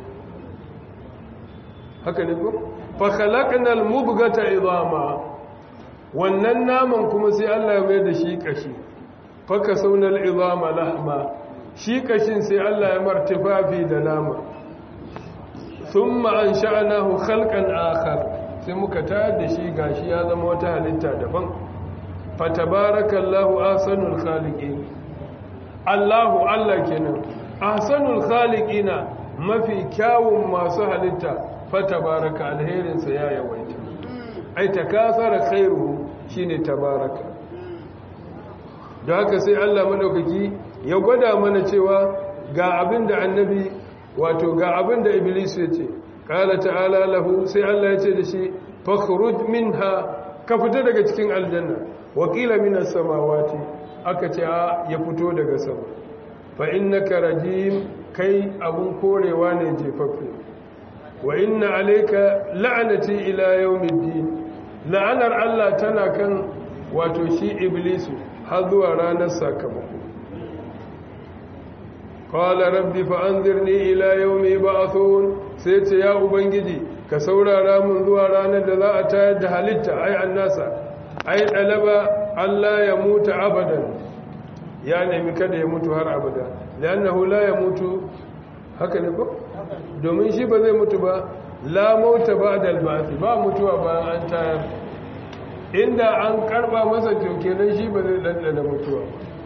haka ne ko fakalaknal mudghata idama wannan naman kuma sai Allah ya mai da shi kashi fakasawnal idama lahma shi kashin sai Allah ya martifafi da nama sun ma'an sha'anahu halkan akar sai muka tayar da shi gashi ya zama wata halitta daban fatabarakallahu ahsanul khaliqin Allahu Allah kenan ahsanul khaliqina mafi kyawun masu halitta fatabaraka alherinsa ya yawaita ai takasara khairuhu shine tabaraka da haka sai Allah madaukaki ya gwada mana cewa ga abin da annabi wato ga abin da iblis ya ce qala ta'ala lahu sai Allah ya ce da shi fakhruj minha ka fita daga cikin aljanna wa qila minas samawati aka ce ya fito daga sama fa innaka rajim kai abun korewa ne jefaffe wa inna alayka la'nati ila yawmiddin la'anar Allah tana kan wato shi iblisu har zuwa ranar sakamako qala rabbi fa anzirni ila yawmi yub'athun sai ce ya ubangiji ka saurara mun zuwa ranar da za a tayar da halitta ai annasa ai dalaba Allah ya mutu abadan ya nemi kada ya mutu har abada li'annahu la yamutu haka ne ko domin shi ba zai mutu ba la mauta ba'da al-ba'th ba mutuwa bayan an tayar inda an karba masa to kenan shi ba zai dandana mutuwa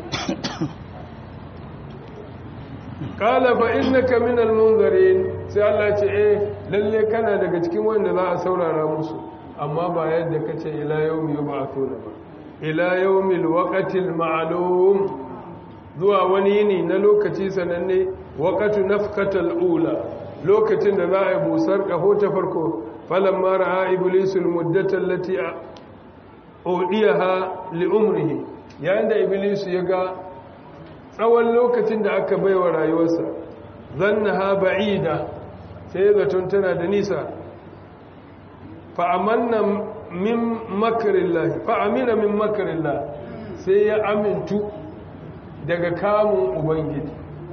qala fa innaka min al-munzirin sai Allah ce eh lalle kana daga cikin wanda za a saurara musu amma ba yadda kace ila yawmi yub'athuna ba ila yawmil waqtil ma'lum zuwa wani yini na lokaci sananne waqatu nafkatal ula lokacin da za a yi busar kaho ta farko falamma ra'a iblisul muddata allati udiyaha li umrihi yayin da iblis ya ga tsawon lokacin da aka baiwa rayuwarsa zannaha ba'ida sai zaton tana da nisa fa amanna min makarillah fa amina min makarillah sai ya amintu daga kamun ubangiji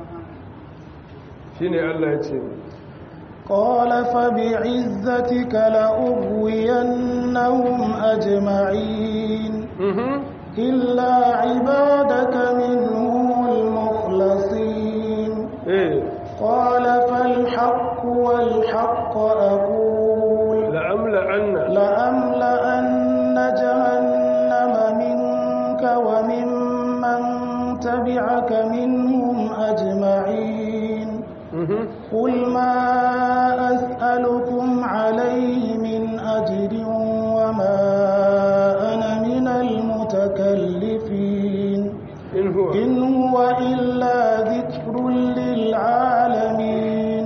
shine Allah ya ce قال فبعزتك لأغوينهم أجمعين إلا عبادك منهم المخلصين قال فالحق والحق أقول لأملأن لأملأن جهنم منك وممن تبعك منهم أجمعين قل ما أسألكم عليه من أجر وما أنا من المتكلفين إن هو إن هو إلا ذكر للعالمين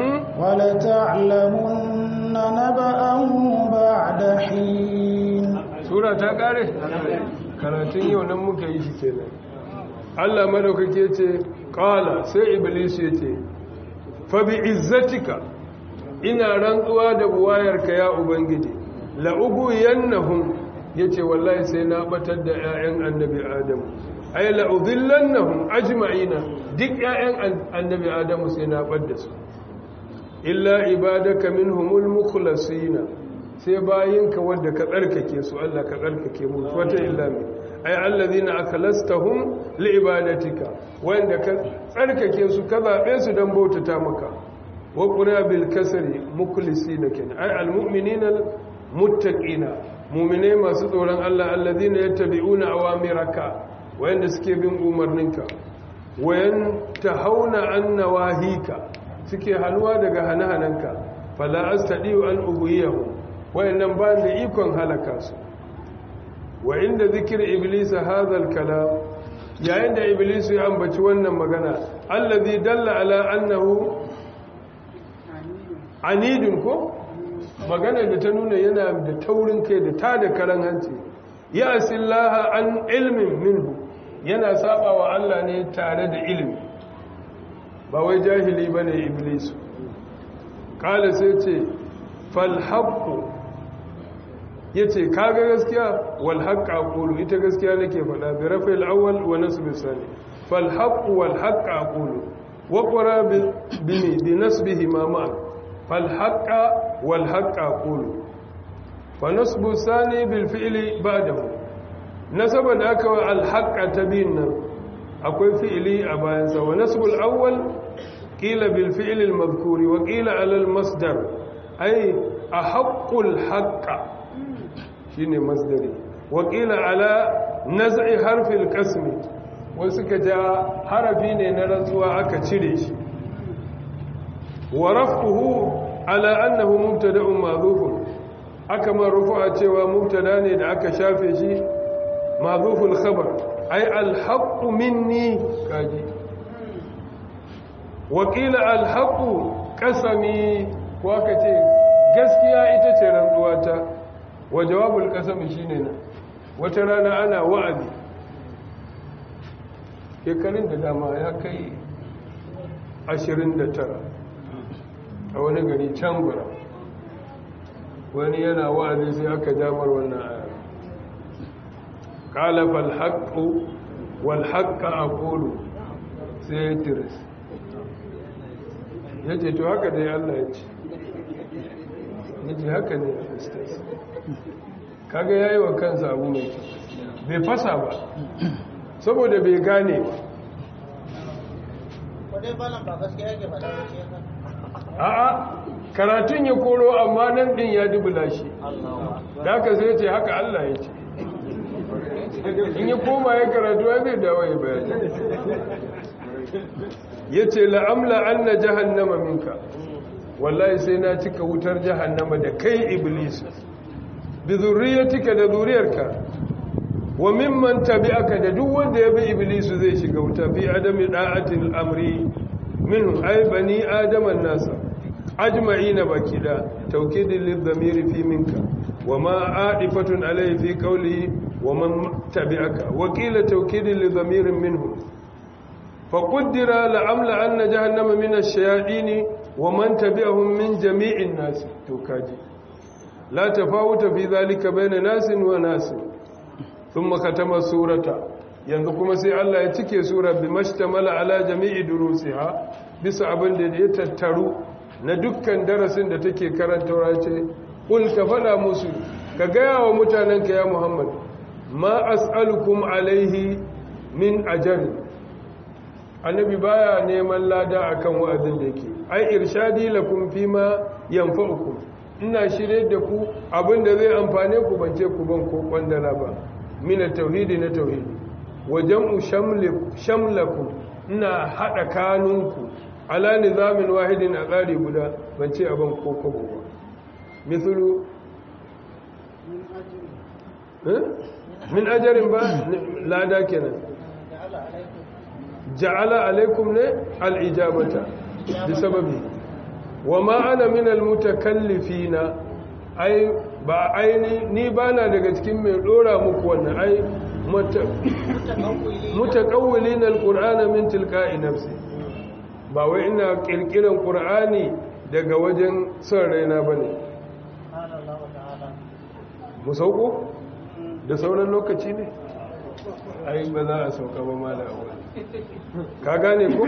ولتعلمن نبأه بعد حين sura ta kare karatun yau nan muka yi shi kenan Allah madaukake ce qala sai iblis ya ce fa bi izzatika ina rantsuwa da buwayarka ya ubangiji la uguyannahum yace wallahi sai na batar da ƴaƴan annabi adamu ay la udhillannahum ajma'ina duk ƴaƴan annabi adamu sai na bar da su illa ibadaka minhumul mukhlasina sai bayinka wanda ka tsarkake su Allah ka tsarkake mu wata illa mai ay allazina akhlastahum liibadatika wanda ka tsarkake su ka zabe su dan bautata maka wa qura bil kasri mukhlisina kin ay al mu'minina al muttaqina mu'mine masu tsoron Allah allazina yattabi'una awamiraka wanda suke bin umarninka wayan tahawna an nawahika suke hanuwa daga hane-hanenka fala astadiu an ubuyahum wayannan ba da ikon halaka su wa inda zikir iblis hadha al-kalam yayin da iblis ya ambaci wannan magana allazi dalla ala annahu anidun ko magana da ta nuna yana da taurin kai da ta da karan hanci ya asillaha an ilmin minhu yana saba wa Allah ne tare da ilimi ba wai jahili bane iblis kala sai ce fal haqqu yace kaga gaskiya wal haqq aqulu ita gaskiya nake faɗa bi rafil awwal wa nasb sani fal haqq wal haqq aqulu wa qara bi bi nasbihi ma ma fal haqq wal haqq aqulu fa nasbu sani bil fi'li ba'dahu nasaba da aka wa al haqq tabin nan akwai fi'li a bayan sa wa nasbul awwal qila bil fi'li al madhkuri wa qila ala al masdar ay ahaqqul haqq shine masdari wakila ala naz'i harfil qasmi wasu ka ja harafi ne na rantsuwa aka cire shi wa raf'uhu ala annahu mubtada'un madhufun aka ma rufu'a cewa mubtada ne da aka shafe shi madhuful khabar ay al haqqu minni kaji wakila alhaku kasami ko aka ce gaskiya ita ce rantsuwata wa jawabul kasami shine nan wata rana ana wa'azi shekarun da dama ya kai 29 a wani gari can gura wani yana wa'azi sai aka damar wannan aya qala fal haqqu wal haqqa aqulu sai ya tiris yace to haka dai Allah ya ce yace haka ne ustaz kaga yayi wa kansa abu mai kyau bai fasa ba saboda bai gane ba a'a karatun ya koro amma nan din ya dubula shi da aka sai ce haka Allah ya ce in ya koma ya karatu ya zai dawo ya bayani ya ce la'amla an na jahannama minka wallahi sai na cika wutar jahannama da kai iblis bi zurriyatika da zuriyarka wa mimman tabi'aka da duk wanda ya bi iblis zai shiga wuta fi adami da'atil amri minhum ay bani adama nasa ajma'ina baki da tawkidin lidhamiri fi minka wa ma adifatun alayhi fi qawlihi wa man tabi'aka wa qila tawkidin lidhamirin minhum fa qaddara la'amla anna jahannama min ash-shayatin wa man tabi'ahum min jami'in nas to kaji la tafawuta fi dhalika bayna nasin wa nasin thumma katama surata yanzu kuma sai Allah ya cike sura bi mashtamala ala jami'i durusiha bisa abin da ya tattaru na dukkan darasin da take karantawa ce kul ka fada musu ka gaya wa mutanenka ya Muhammad ma as'alukum alaihi min ajri annabi baya neman lada akan wa'azin da yake ai irshadi lakum fima yanfa'ukum ina shirye da ku abin da zai amfane ku bance ku ban ko kwandala ba min tauhidi na tauhidi wa jam'u shamlakum ina hada kanunku ala nizamin wahidin a tsari guda ban ce abin ko kwabo ba mithlu min ajarin ba lada kenan ja'ala alaikum ne al'ijabata bi sababi wa ma ana min almutakallifina ai ba aini ni bana daga cikin mai dora muku wannan ai mutakawwilin alqur'ana min tilka'i nafsi ba wai ina kirkiran qur'ani daga wajen son raina bane mu sauko da sauran lokaci ne ai ba za a sauka ba mala ka gane ko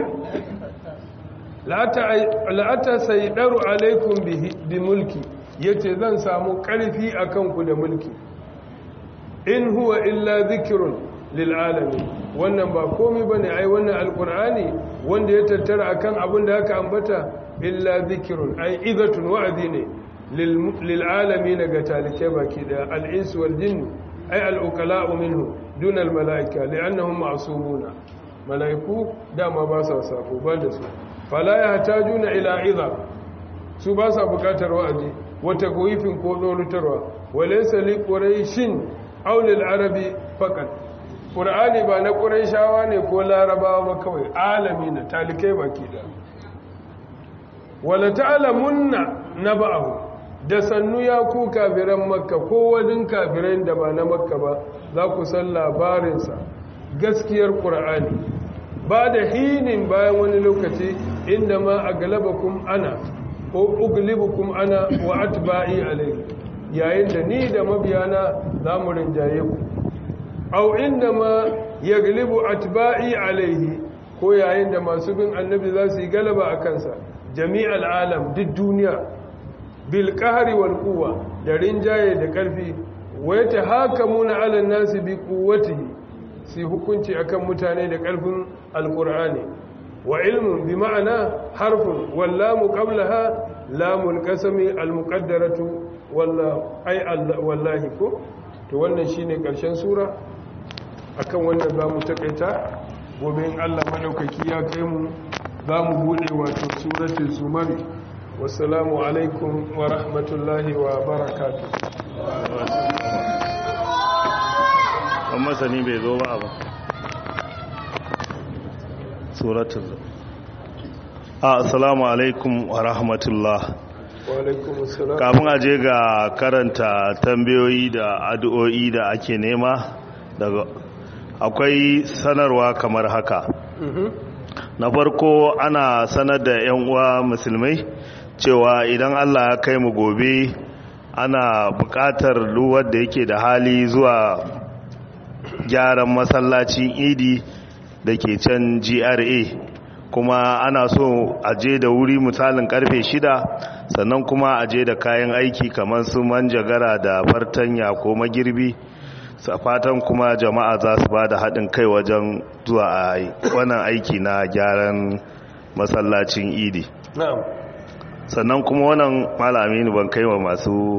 la'ata sai daru alaikum bi mulki yace zan samu karfi akan ku da mulki in huwa illa zikrun lil alamin wannan ba komai bane ai wannan alqur'ani wanda ya tattara akan abin da aka ambata illa zikrun ai izatun wa'zi ne lil alamin ga talike baki da al ins wal jinn ai al uqala'u minhu duna al malaika li'annahum ma'sumuna malaiku dama ba sa safo ba da su fala yahtajuna ila idha su ba sa bukatar wa'azi wata goyifin ko dolutarwa walaysa li quraishin aw lil arabi faqat qur'ani ba na quraishawa ne ko larabawa ba kawai alami na talikai baki da wala ta'lamunna naba'ahu da sannu ya ku kafiran makka ko wadin kafiran da ba na makka ba za ku san labarinsa gaskiyar qur'ani ba da hinin bayan wani lokaci inda ma a galabakum ana ko uglibukum ana wa atba'i alayhi yayin da ni da mabiyana za mu rinjaye ku au inda ma yaglibu atba'i alayhi ko yayin da masu bin annabi za su yi galaba a kansa jami'al alam duk duniya bil qahri wal quwwa da rinjaye da karfi wa yatahakamuna ala nasi bi quwwatihi sai hukunci akan mutane da karfin alqur'ani wa ilmun bi ma'ana harfun wallamu qablaha lamul qasami almuqaddaratu wallahu ay wallahi ko to wannan shine karshen sura akan wannan zamu takaita gobe in Allah madaukaki ya kai mu zamu bude wato suratul zumar wassalamu alaikum wa rahmatullahi wa barakatuh amma sani bai zo ba ba suratul assalamu alaikum wa rahmatullah wa alaikum assalam kafin aje ga karanta tambayoyi da addu'o'i da ake nema daga akwai sanarwa kamar haka Mhm. na farko ana sanar da 'yan uwa musulmai cewa idan allah ya kai mu gobe ana buƙatar duwar da yake da hali zuwa gyaran masallacin idi da ke can gra kuma ana so a je da wuri misalin karfe shida sannan kuma a je da kayan aiki kamar su manjagara da fartanya ko magirbi sa fatan kuma jama'a za su ba da haɗin kai wajen zuwa a wannan aiki na gyaran masallacin idi na'am sannan kuma wannan malami ne ban kai wa masu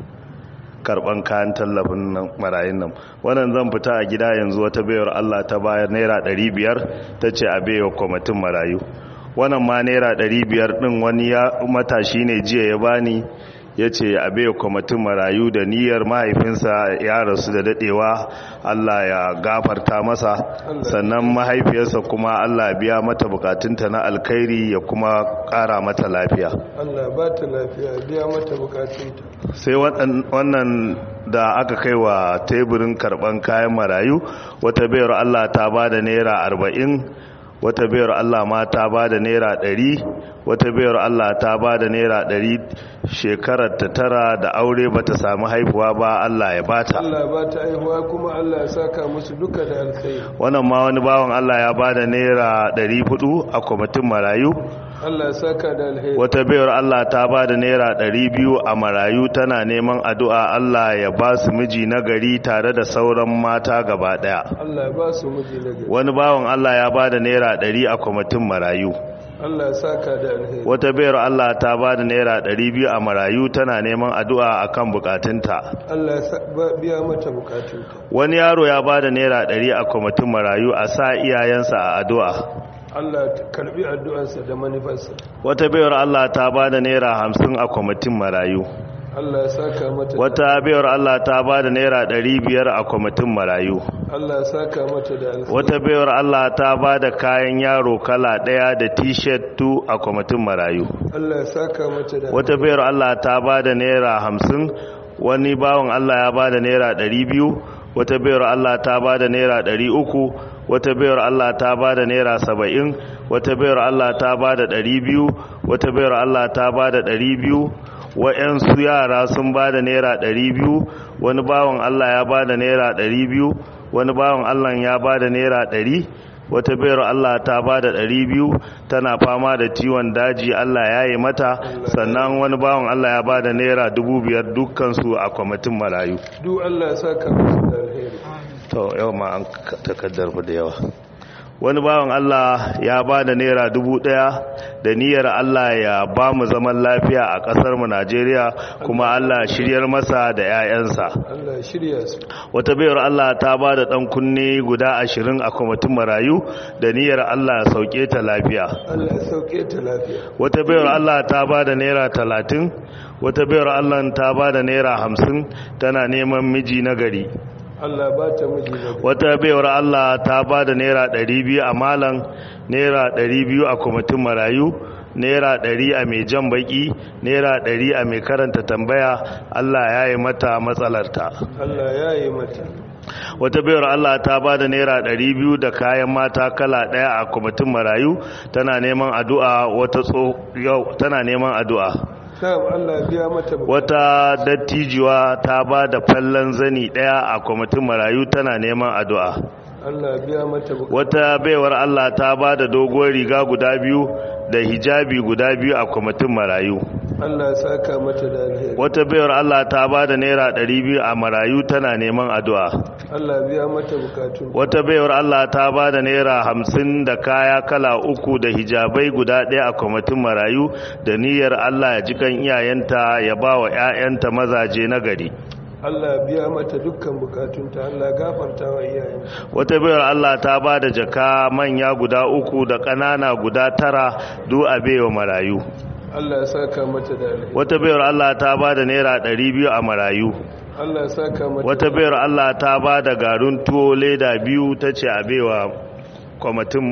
karban kayan tallafin nan marayun nan wannan zan fita a gida yanzu wata bayar Allah ta bayar naira 500 ta ce a baiwa kwamitin marayu wannan ma naira 500 din wani ya matashi ne jiya ya bani ya ce a baiwa kwamitin marayu da niyyar mahaifinsa ya rasu da dadewa Allah ya gafarta masa sannan mahaifiyarsa kuma Allah biya mata bukatunta na alkhairi ya kuma kara mata lafiya Allah ba ta lafiya biya mata bukatunta sai waɗan- wannan da aka kai wa teburin karɓan kayan marayu wata bayar Allah ta ba da naira arba'in wata bayar Allah ma ta ba da naira ɗari wata bayar Allah ta ba da naira ɗari shekarar ta tara da aure ba ta sami haihuwa ba Allah ya bata Allah ba ta aihuwa kuma Allah ya saka musu duka da alkhairi wannan ma wani bawan Allah ya ba da naira ɗari hudu a kwamitin marayu Allah ya saka da alheri wata bayar Allah ta ba da naira ɗari biyu a marayu tana neman addu'a Allah ya ba su miji na gari tare da sauran mata gaba ɗaya Allah ya ba su miji na gari wani bawan Allah ya ba da naira ɗari a kwamitin marayu Allah ya saka da alheri wata bayar Allah ta ba da naira ɗari biyu a marayu tana neman addu'a a kan bukatunta Allah ya sa- ba- biya mata bukatunta wani yaro ya ba da naira ɗari a kwamitin marayu a sa iyayensa a addu'a Allah ya karbi addu'arsa da manufarsa wata bayar Allah ta ba da naira hamsin a kwamitin marayu Allah ya saka mata da- wata bayar Allah ta ba da naira ɗari biyar a kwamitin marayu Allah ya saka mata da alheri wata bayar Allah ta ba da kayan yaro kala ɗaya da t-shirt tu a kwamitin marayu Allah ya saka mata da wata bayar Allah ta ba da naira hamsin wani bawan Allah ya ba da naira ɗari biyu wata bayar Allah ta ba da naira ɗari uku wata bayar Allah ta ba da naira saba'in wata bayar Allah ta ba da ɗari biyu wata bayar Allah ta ba da ɗari biyu wa'yansu yara sun ba da naira ɗari biyu wani bawan Allah ya ba da naira ɗari biyu wani bawan Allah ya ba da naira ɗari wata bayar Allah ta ba da ɗari biyu tana fama da ciwon daji Allah ya yi mata sannan wani bawan Allah ya ba da naira dubu biyar dukkansu a kwamitin marayu duk Allah ya saka musu da alheri to yau ma an takaddar da yawa wani bawan Allah ya ba da naira dubu ɗaya da niyyar Allah ya ba mu zaman lafiya a ƙasar mu Najeriya kuma Allah shiryar masa da 'ya'yansa Allah ya shirya su wata bayar Allah ta ba da ɗan kunne guda ashirin a kwamitin marayu da niyyar Allah ya sauke ta lafiya Allah ya sauke ta lafiya wata bayar Allah ta ba da naira talatin wata bayar Allah ta ba da naira hamsin tana neman miji na gari Allah ba ta miji na gari wata bayar Allah ta ba da naira ɗari biyu a malan naira ɗari biyu a kwamitin marayu naira ɗari a mai jan baki naira ɗari a mai karanta tambaya Allah ya yi mata matsalarta Allah ya yi mata wata bayar Allah ta ba da naira ɗari biyu da kayan mata kala ɗaya a kwamitin marayu tana neman addu'a wata tso yau tana neman addu'a Na'am Allah ya biya mata bukata wata dattijuwa ta ba da fallon zani ɗaya a kwamitin marayu tana neman addu'a Allah ya biya mata bukata wata baiwar Allah ta ba da doguwar riga guda biyu da hijabi guda biyu a kwamitin marayu Allah ya saka mata da alheri wata baiwar Allah ta ba da naira ɗari biyu a marayu tana neman addu'a Allah ya biya mata bukatun wata baiwar Allah ta ba da naira hamsin da kaya kala uku da hijabai guda ɗaya a kwamitin marayu da niyyar Allah ya jikan iyayenta ya ba wa 'ya'yanta mazaje na gari Allah ya biya mata dukkan bukatunta Allah ya gafarta wa iyayen wata baiwar Allah ta ba da jaka manya guda uku da ƙanana guda tara duk a baiwa marayu Allah ya saka mata da alheri wata baiwar Allah ta ba da naira ɗari biyu a marayu Allah ya saka mata wata baiwar Allah ta ba da garin tuwo leda biyu ta ce a baiwa kwamitin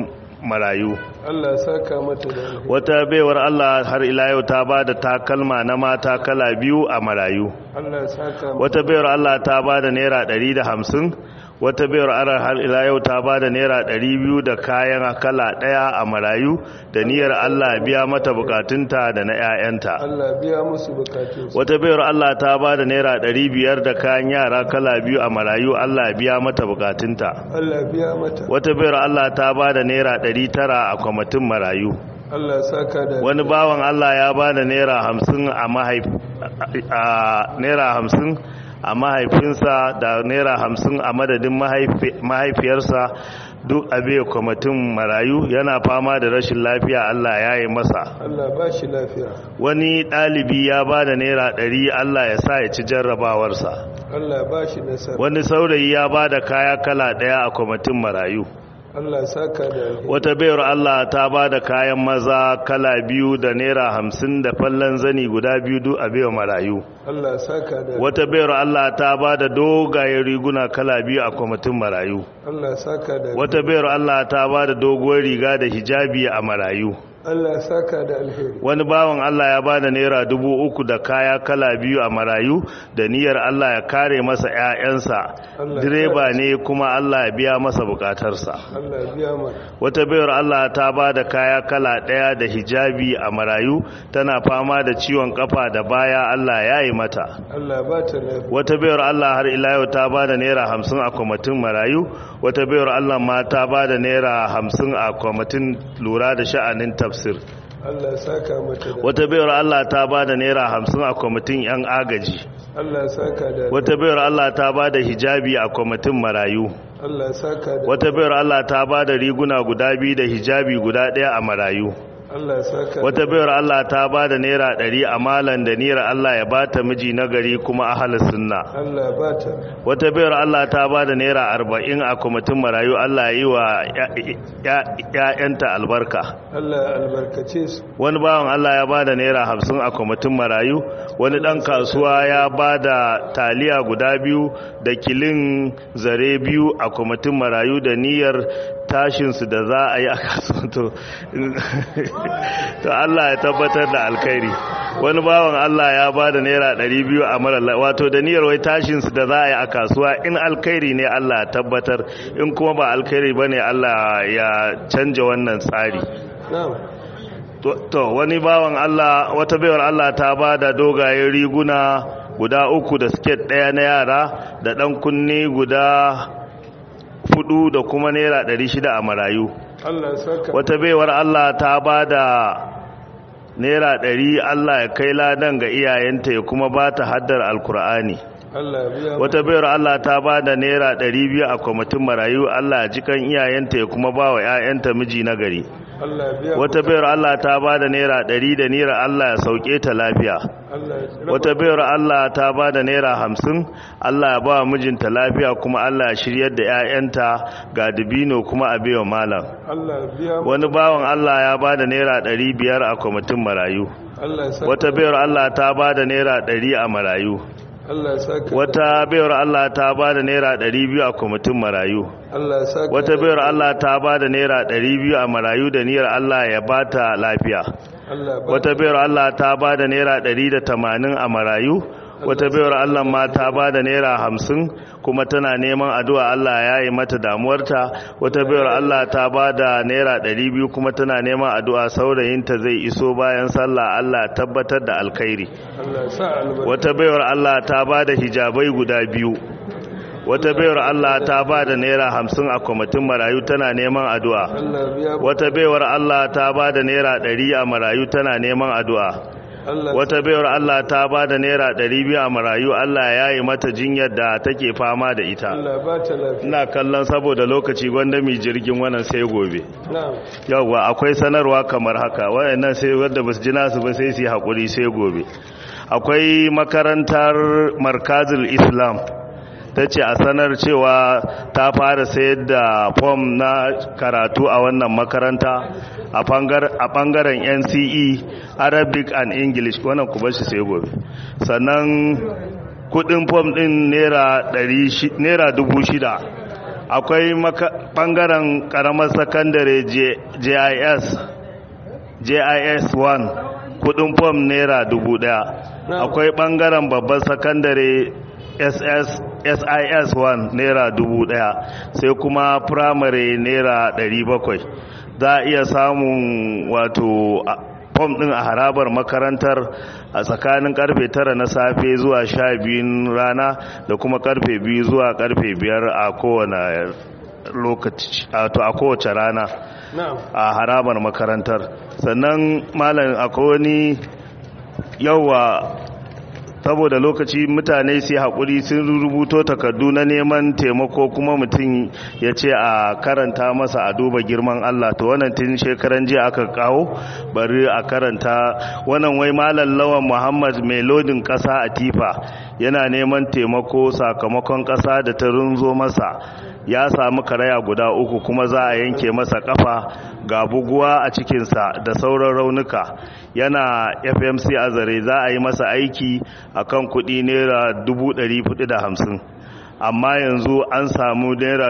marayu Allah saka mata da alheri wata baiwar Allah har ila yau ta ba da takalma na mata kala biyu a marayu Allah saka mata wata baiwar Allah ta ba da naira ɗari da hamsin wata baiwar Allah har ila yau ta ba da naira ɗari biyu da kayan kala ɗaya a marayu da niyyar Allah biya mata bukatunta da na 'ya'yanta Allah biya musu bukatun su wata baiwar Allah ta ba da naira ɗari biyar da kayan yara kala biyu a marayu Allah biya mata bukatunta Allah biya mata wata baiwar Allah ta ba da naira ɗari tara a kwamitin marayu Allah saka da wani bawan Allah ya ba da naira hamsin a mahaif a naira hamsin a mahaifinsa da naira hamsin a madadin mahaifi- mahaifiyarsa duk abe kwamitin marayu yana fama da rashin lafiya Allah ya yi masa Allah ba shi lafiya wani ɗalibi ya ba da naira ɗari Allah ya sa ya ci jarrabawarsa Allah ba shi nasara wani saurayi ya ba da kaya kala ɗaya a kwamitin marayu Allah saka da alheri wata bayar Allah ta ba da kayan maza kala biyu da naira hamsin da fallon zani guda biyu duk a baiwa marayu Allah saka da wata bayar Allah ta ba da dogayen riguna kala biyu a kwamitin marayu Allah saka da wata bayar Allah ta ba da doguwar riga da hijabi a marayu Allah saka da alheri wani bawan Allah ya ba da naira dubu uku da kaya kala biyu a marayu da niyyar Allah ya kare masa 'ya'yansa Allah direba ne kuma Allah ya biya masa bukatarsa Allah biya mana wata bayar Allah ta ba da kaya kala ɗaya da hijabi a marayu tana fama da ciwon kafa da baya Allah ya yi mata Allah ba ta lafiya wata bayar Allah har ila yau ta ba da naira hamsin a kwamitin marayu wata bayar Allah ma ta ba da naira hamsin a kwamitin lura da sha'anin tafsir Allah saka mata da wata bayar Allah ta ba da naira hamsin a kwamitin 'yan agaji Allah saka da wata bayar Allah ta ba da hijabi a kwamitin marayu Allah saka da wata bayar Allah ta ba da riguna guda biyu da hijabi guda ɗaya a marayu Allah saka wata bayar Allah ta ba da naira ɗari a malan da naira Allah ya ba ta miji na gari kuma ahalar sunna Allah ba ta wata bayar Allah ta ba da naira arba'in a kwamitin marayu Allah ya yi wa ‘ya'yanta albarka Allah albarkace su wani bawan Allah ya ba da naira hamsin a kwamitin marayu wani ɗan kasuwa ya ba da taliya guda biyu da kilin zare biyu a kwamitin marayu da niyyar tashinsu da za a yi a kasuwa to to Allah ya tabbatar da alkhairi wani bawan Allah ya ba da naira ɗari biyu a mara wato da niyyar wai tashinsu da za a yi a kasuwa in alkhairi ne Allah ya tabbatar in kuma ba alkhairi ba ne Allah ya canja wannan tsari na'am to to, wani bawan Allah wata baiwar Allah ta ba da dogayen riguna guda uku da siket ɗaya na yara da ɗan kunne guda fudu da kuma naira ɗari shida a marayu Allah saka wata baiwar Allah ta ba da naira ɗari Allah ya kai ladan ga iyayenta ya kuma ba ta haddar alkur'ani Allah biya wata bayar Allah ta ba da naira ɗari biyu a kwamitin marayu Allah ya jikan iyayenta ya kuma ba wa 'ya'yanta miji na gari Allah biya wata bayar Allah ta ba da naira ɗari da naira Allah ya sauke ta lafiya Allah ya raba- wata bayar Allah ta ba da naira hamsin Allah ya ba wa mijinta lafiya kuma Allah ya shiryar da 'ya'yanta ga dubino kuma a baiwa malam Allah biya wani bawan Allah ya ba da naira ɗari biyar a kwamitin marayu Allah saka wata bayar Allah ta ba da naira ɗari a marayu Allah saka wata bayar Allah ta ba da naira ɗari biyu a kwamitin marayu Allah saka wata bayar Allah ta ba da naira ɗari biyu a marayu da niyyar Allah ya ba ta lafiya Allah ba wata bayar Allah ta ba da naira ɗari da tamanin a marayu wata bayar Allah ma ta ba da naira hamsin kuma tana neman addu'a Allah ya yi mata damuwarta wata bayar Allah ta ba da naira ɗari biyu kuma tana neman addu'a saurayinta zai iso bayan sallah Allah tabbatar da alkhairi Allah sa albarka wata bayar Allah ta ba da hijabai guda biyu wata bayar Allah ta ba da naira hamsin a kwamitin marayu tana neman addu'a Allah biya wata bayar Allah ta ba da naira ɗari a marayu tana neman addu'a Allah wata bayar Allah ta ba da naira ɗari biyu a marayu Allah ya yi mata jinyar da take fama da ita Allah ba ta lafiya ina kallon saboda lokaci gwanda mai jirgin wannan sai gobe na'am yawwa akwai sanarwa kamar haka waɗannan sai wadda ba su ji nasu ba sai su yi haƙuri sai gobe akwai makarantar markazul islam ta ce a sanar cewa ta fara sayar da fom na karatu a wannan makaranta a ɓangaren nce arabic and english wannan ku bashi sai gobe sannan kudin fom din naira dubu shida akwai bangaren karamar sakandare jis jis 1 kudin fom naira dubu daya akwai bangaren babban sakandare ss sis 1 naira dubu daya sai kuma firamare naira 700 za a iya samun wato fom din a harabar makarantar a tsakanin karfe tara na safe zuwa sha biyun rana da kuma karfe biyu zuwa karfe biyar a kowane lokaci a kowace rana a harabar makarantar sannan malam akwai wani yawa saboda lokaci mutane sai haƙuri sun rubuto takardu na neman taimako kuma mutum ya ce a karanta masa a duba girman Allah to wannan tun shekaran jiya aka kawo bari a karanta wannan wai malam lawan Muhammad mai lodin ƙasa a tifa yana neman taimako sakamakon ƙasa da ta runzo masa ya samu karaya guda uku kuma za a yanke masa kafa ga buguwa a cikinsa da sauran raunuka yana fmc a zare za a yi masa aiki a kan kudi naira 450 amma yanzu an samu naira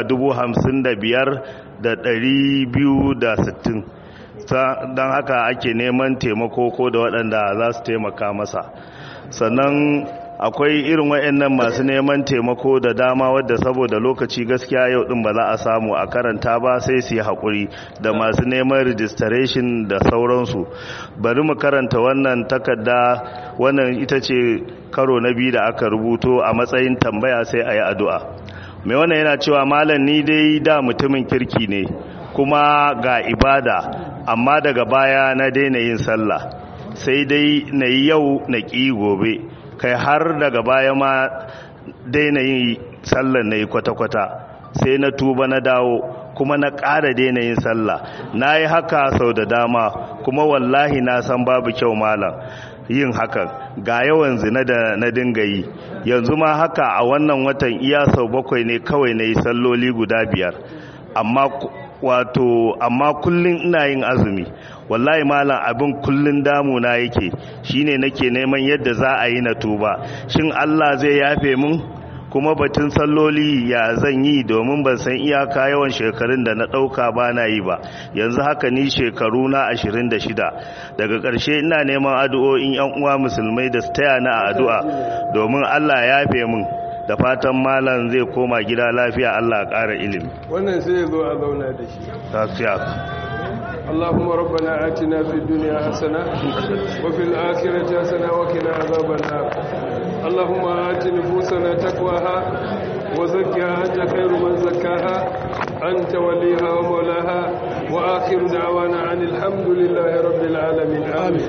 55,260 don haka ake neman taimako ko da waɗanda za su taimaka masa sannan akwai irin waɗannan masu neman taimako da dama wadda saboda lokaci gaskiya yau din ba za a samu a karanta ba sai su yi haƙuri da masu neman registration da sauransu bari mu karanta wannan takarda wannan ita ce karo na biyu da aka rubuto a matsayin tambaya sai a yi addu'a mai wannan yana cewa malam ni dai da mutumin kirki ne kuma ga ibada amma daga baya na daina yin sallah sai dai na yi yau na ƙi gobe kai har daga baya ma daina yin sallar na yi kwata-kwata sai na tuba na dawo kuma na ƙara daina yin sallah na yi haka sau da dama kuma wallahi na san babu kyau malam yin hakan ga yawan zina da na dinga yi yanzu ma haka a wannan watan iya sau bakwai ne kawai na yi salloli guda biyar amma wato amma kullum ina yin azumi wallahi malam abin kullun damuna yake shine nake neman yadda za a yi na tuba shin Allah zai yafe mun kuma batun salloli ya zan yi domin ban san iyaka yawan shekarun da na ɗauka ba na yi ba yanzu haka ni shekaru na 26 daga ƙarshe ina neman addu'o'in yan uwa musulmai da su taya na addu'a domin Allah ya yafe mun da fatan malam zai koma gida lafiya Allah ƙara ilimi wannan sai ya zo a zauna da shi tafiya اللهم ربنا آتنا في الدنيا حسنة وفي الآخرة حسنة وقنا عذاب النار اللهم آت نفوسنا تقواها وزكها أنت خير من زكاها أنت وليها ومولاها وآخر دعوانا عن الحمد لله رب العالمين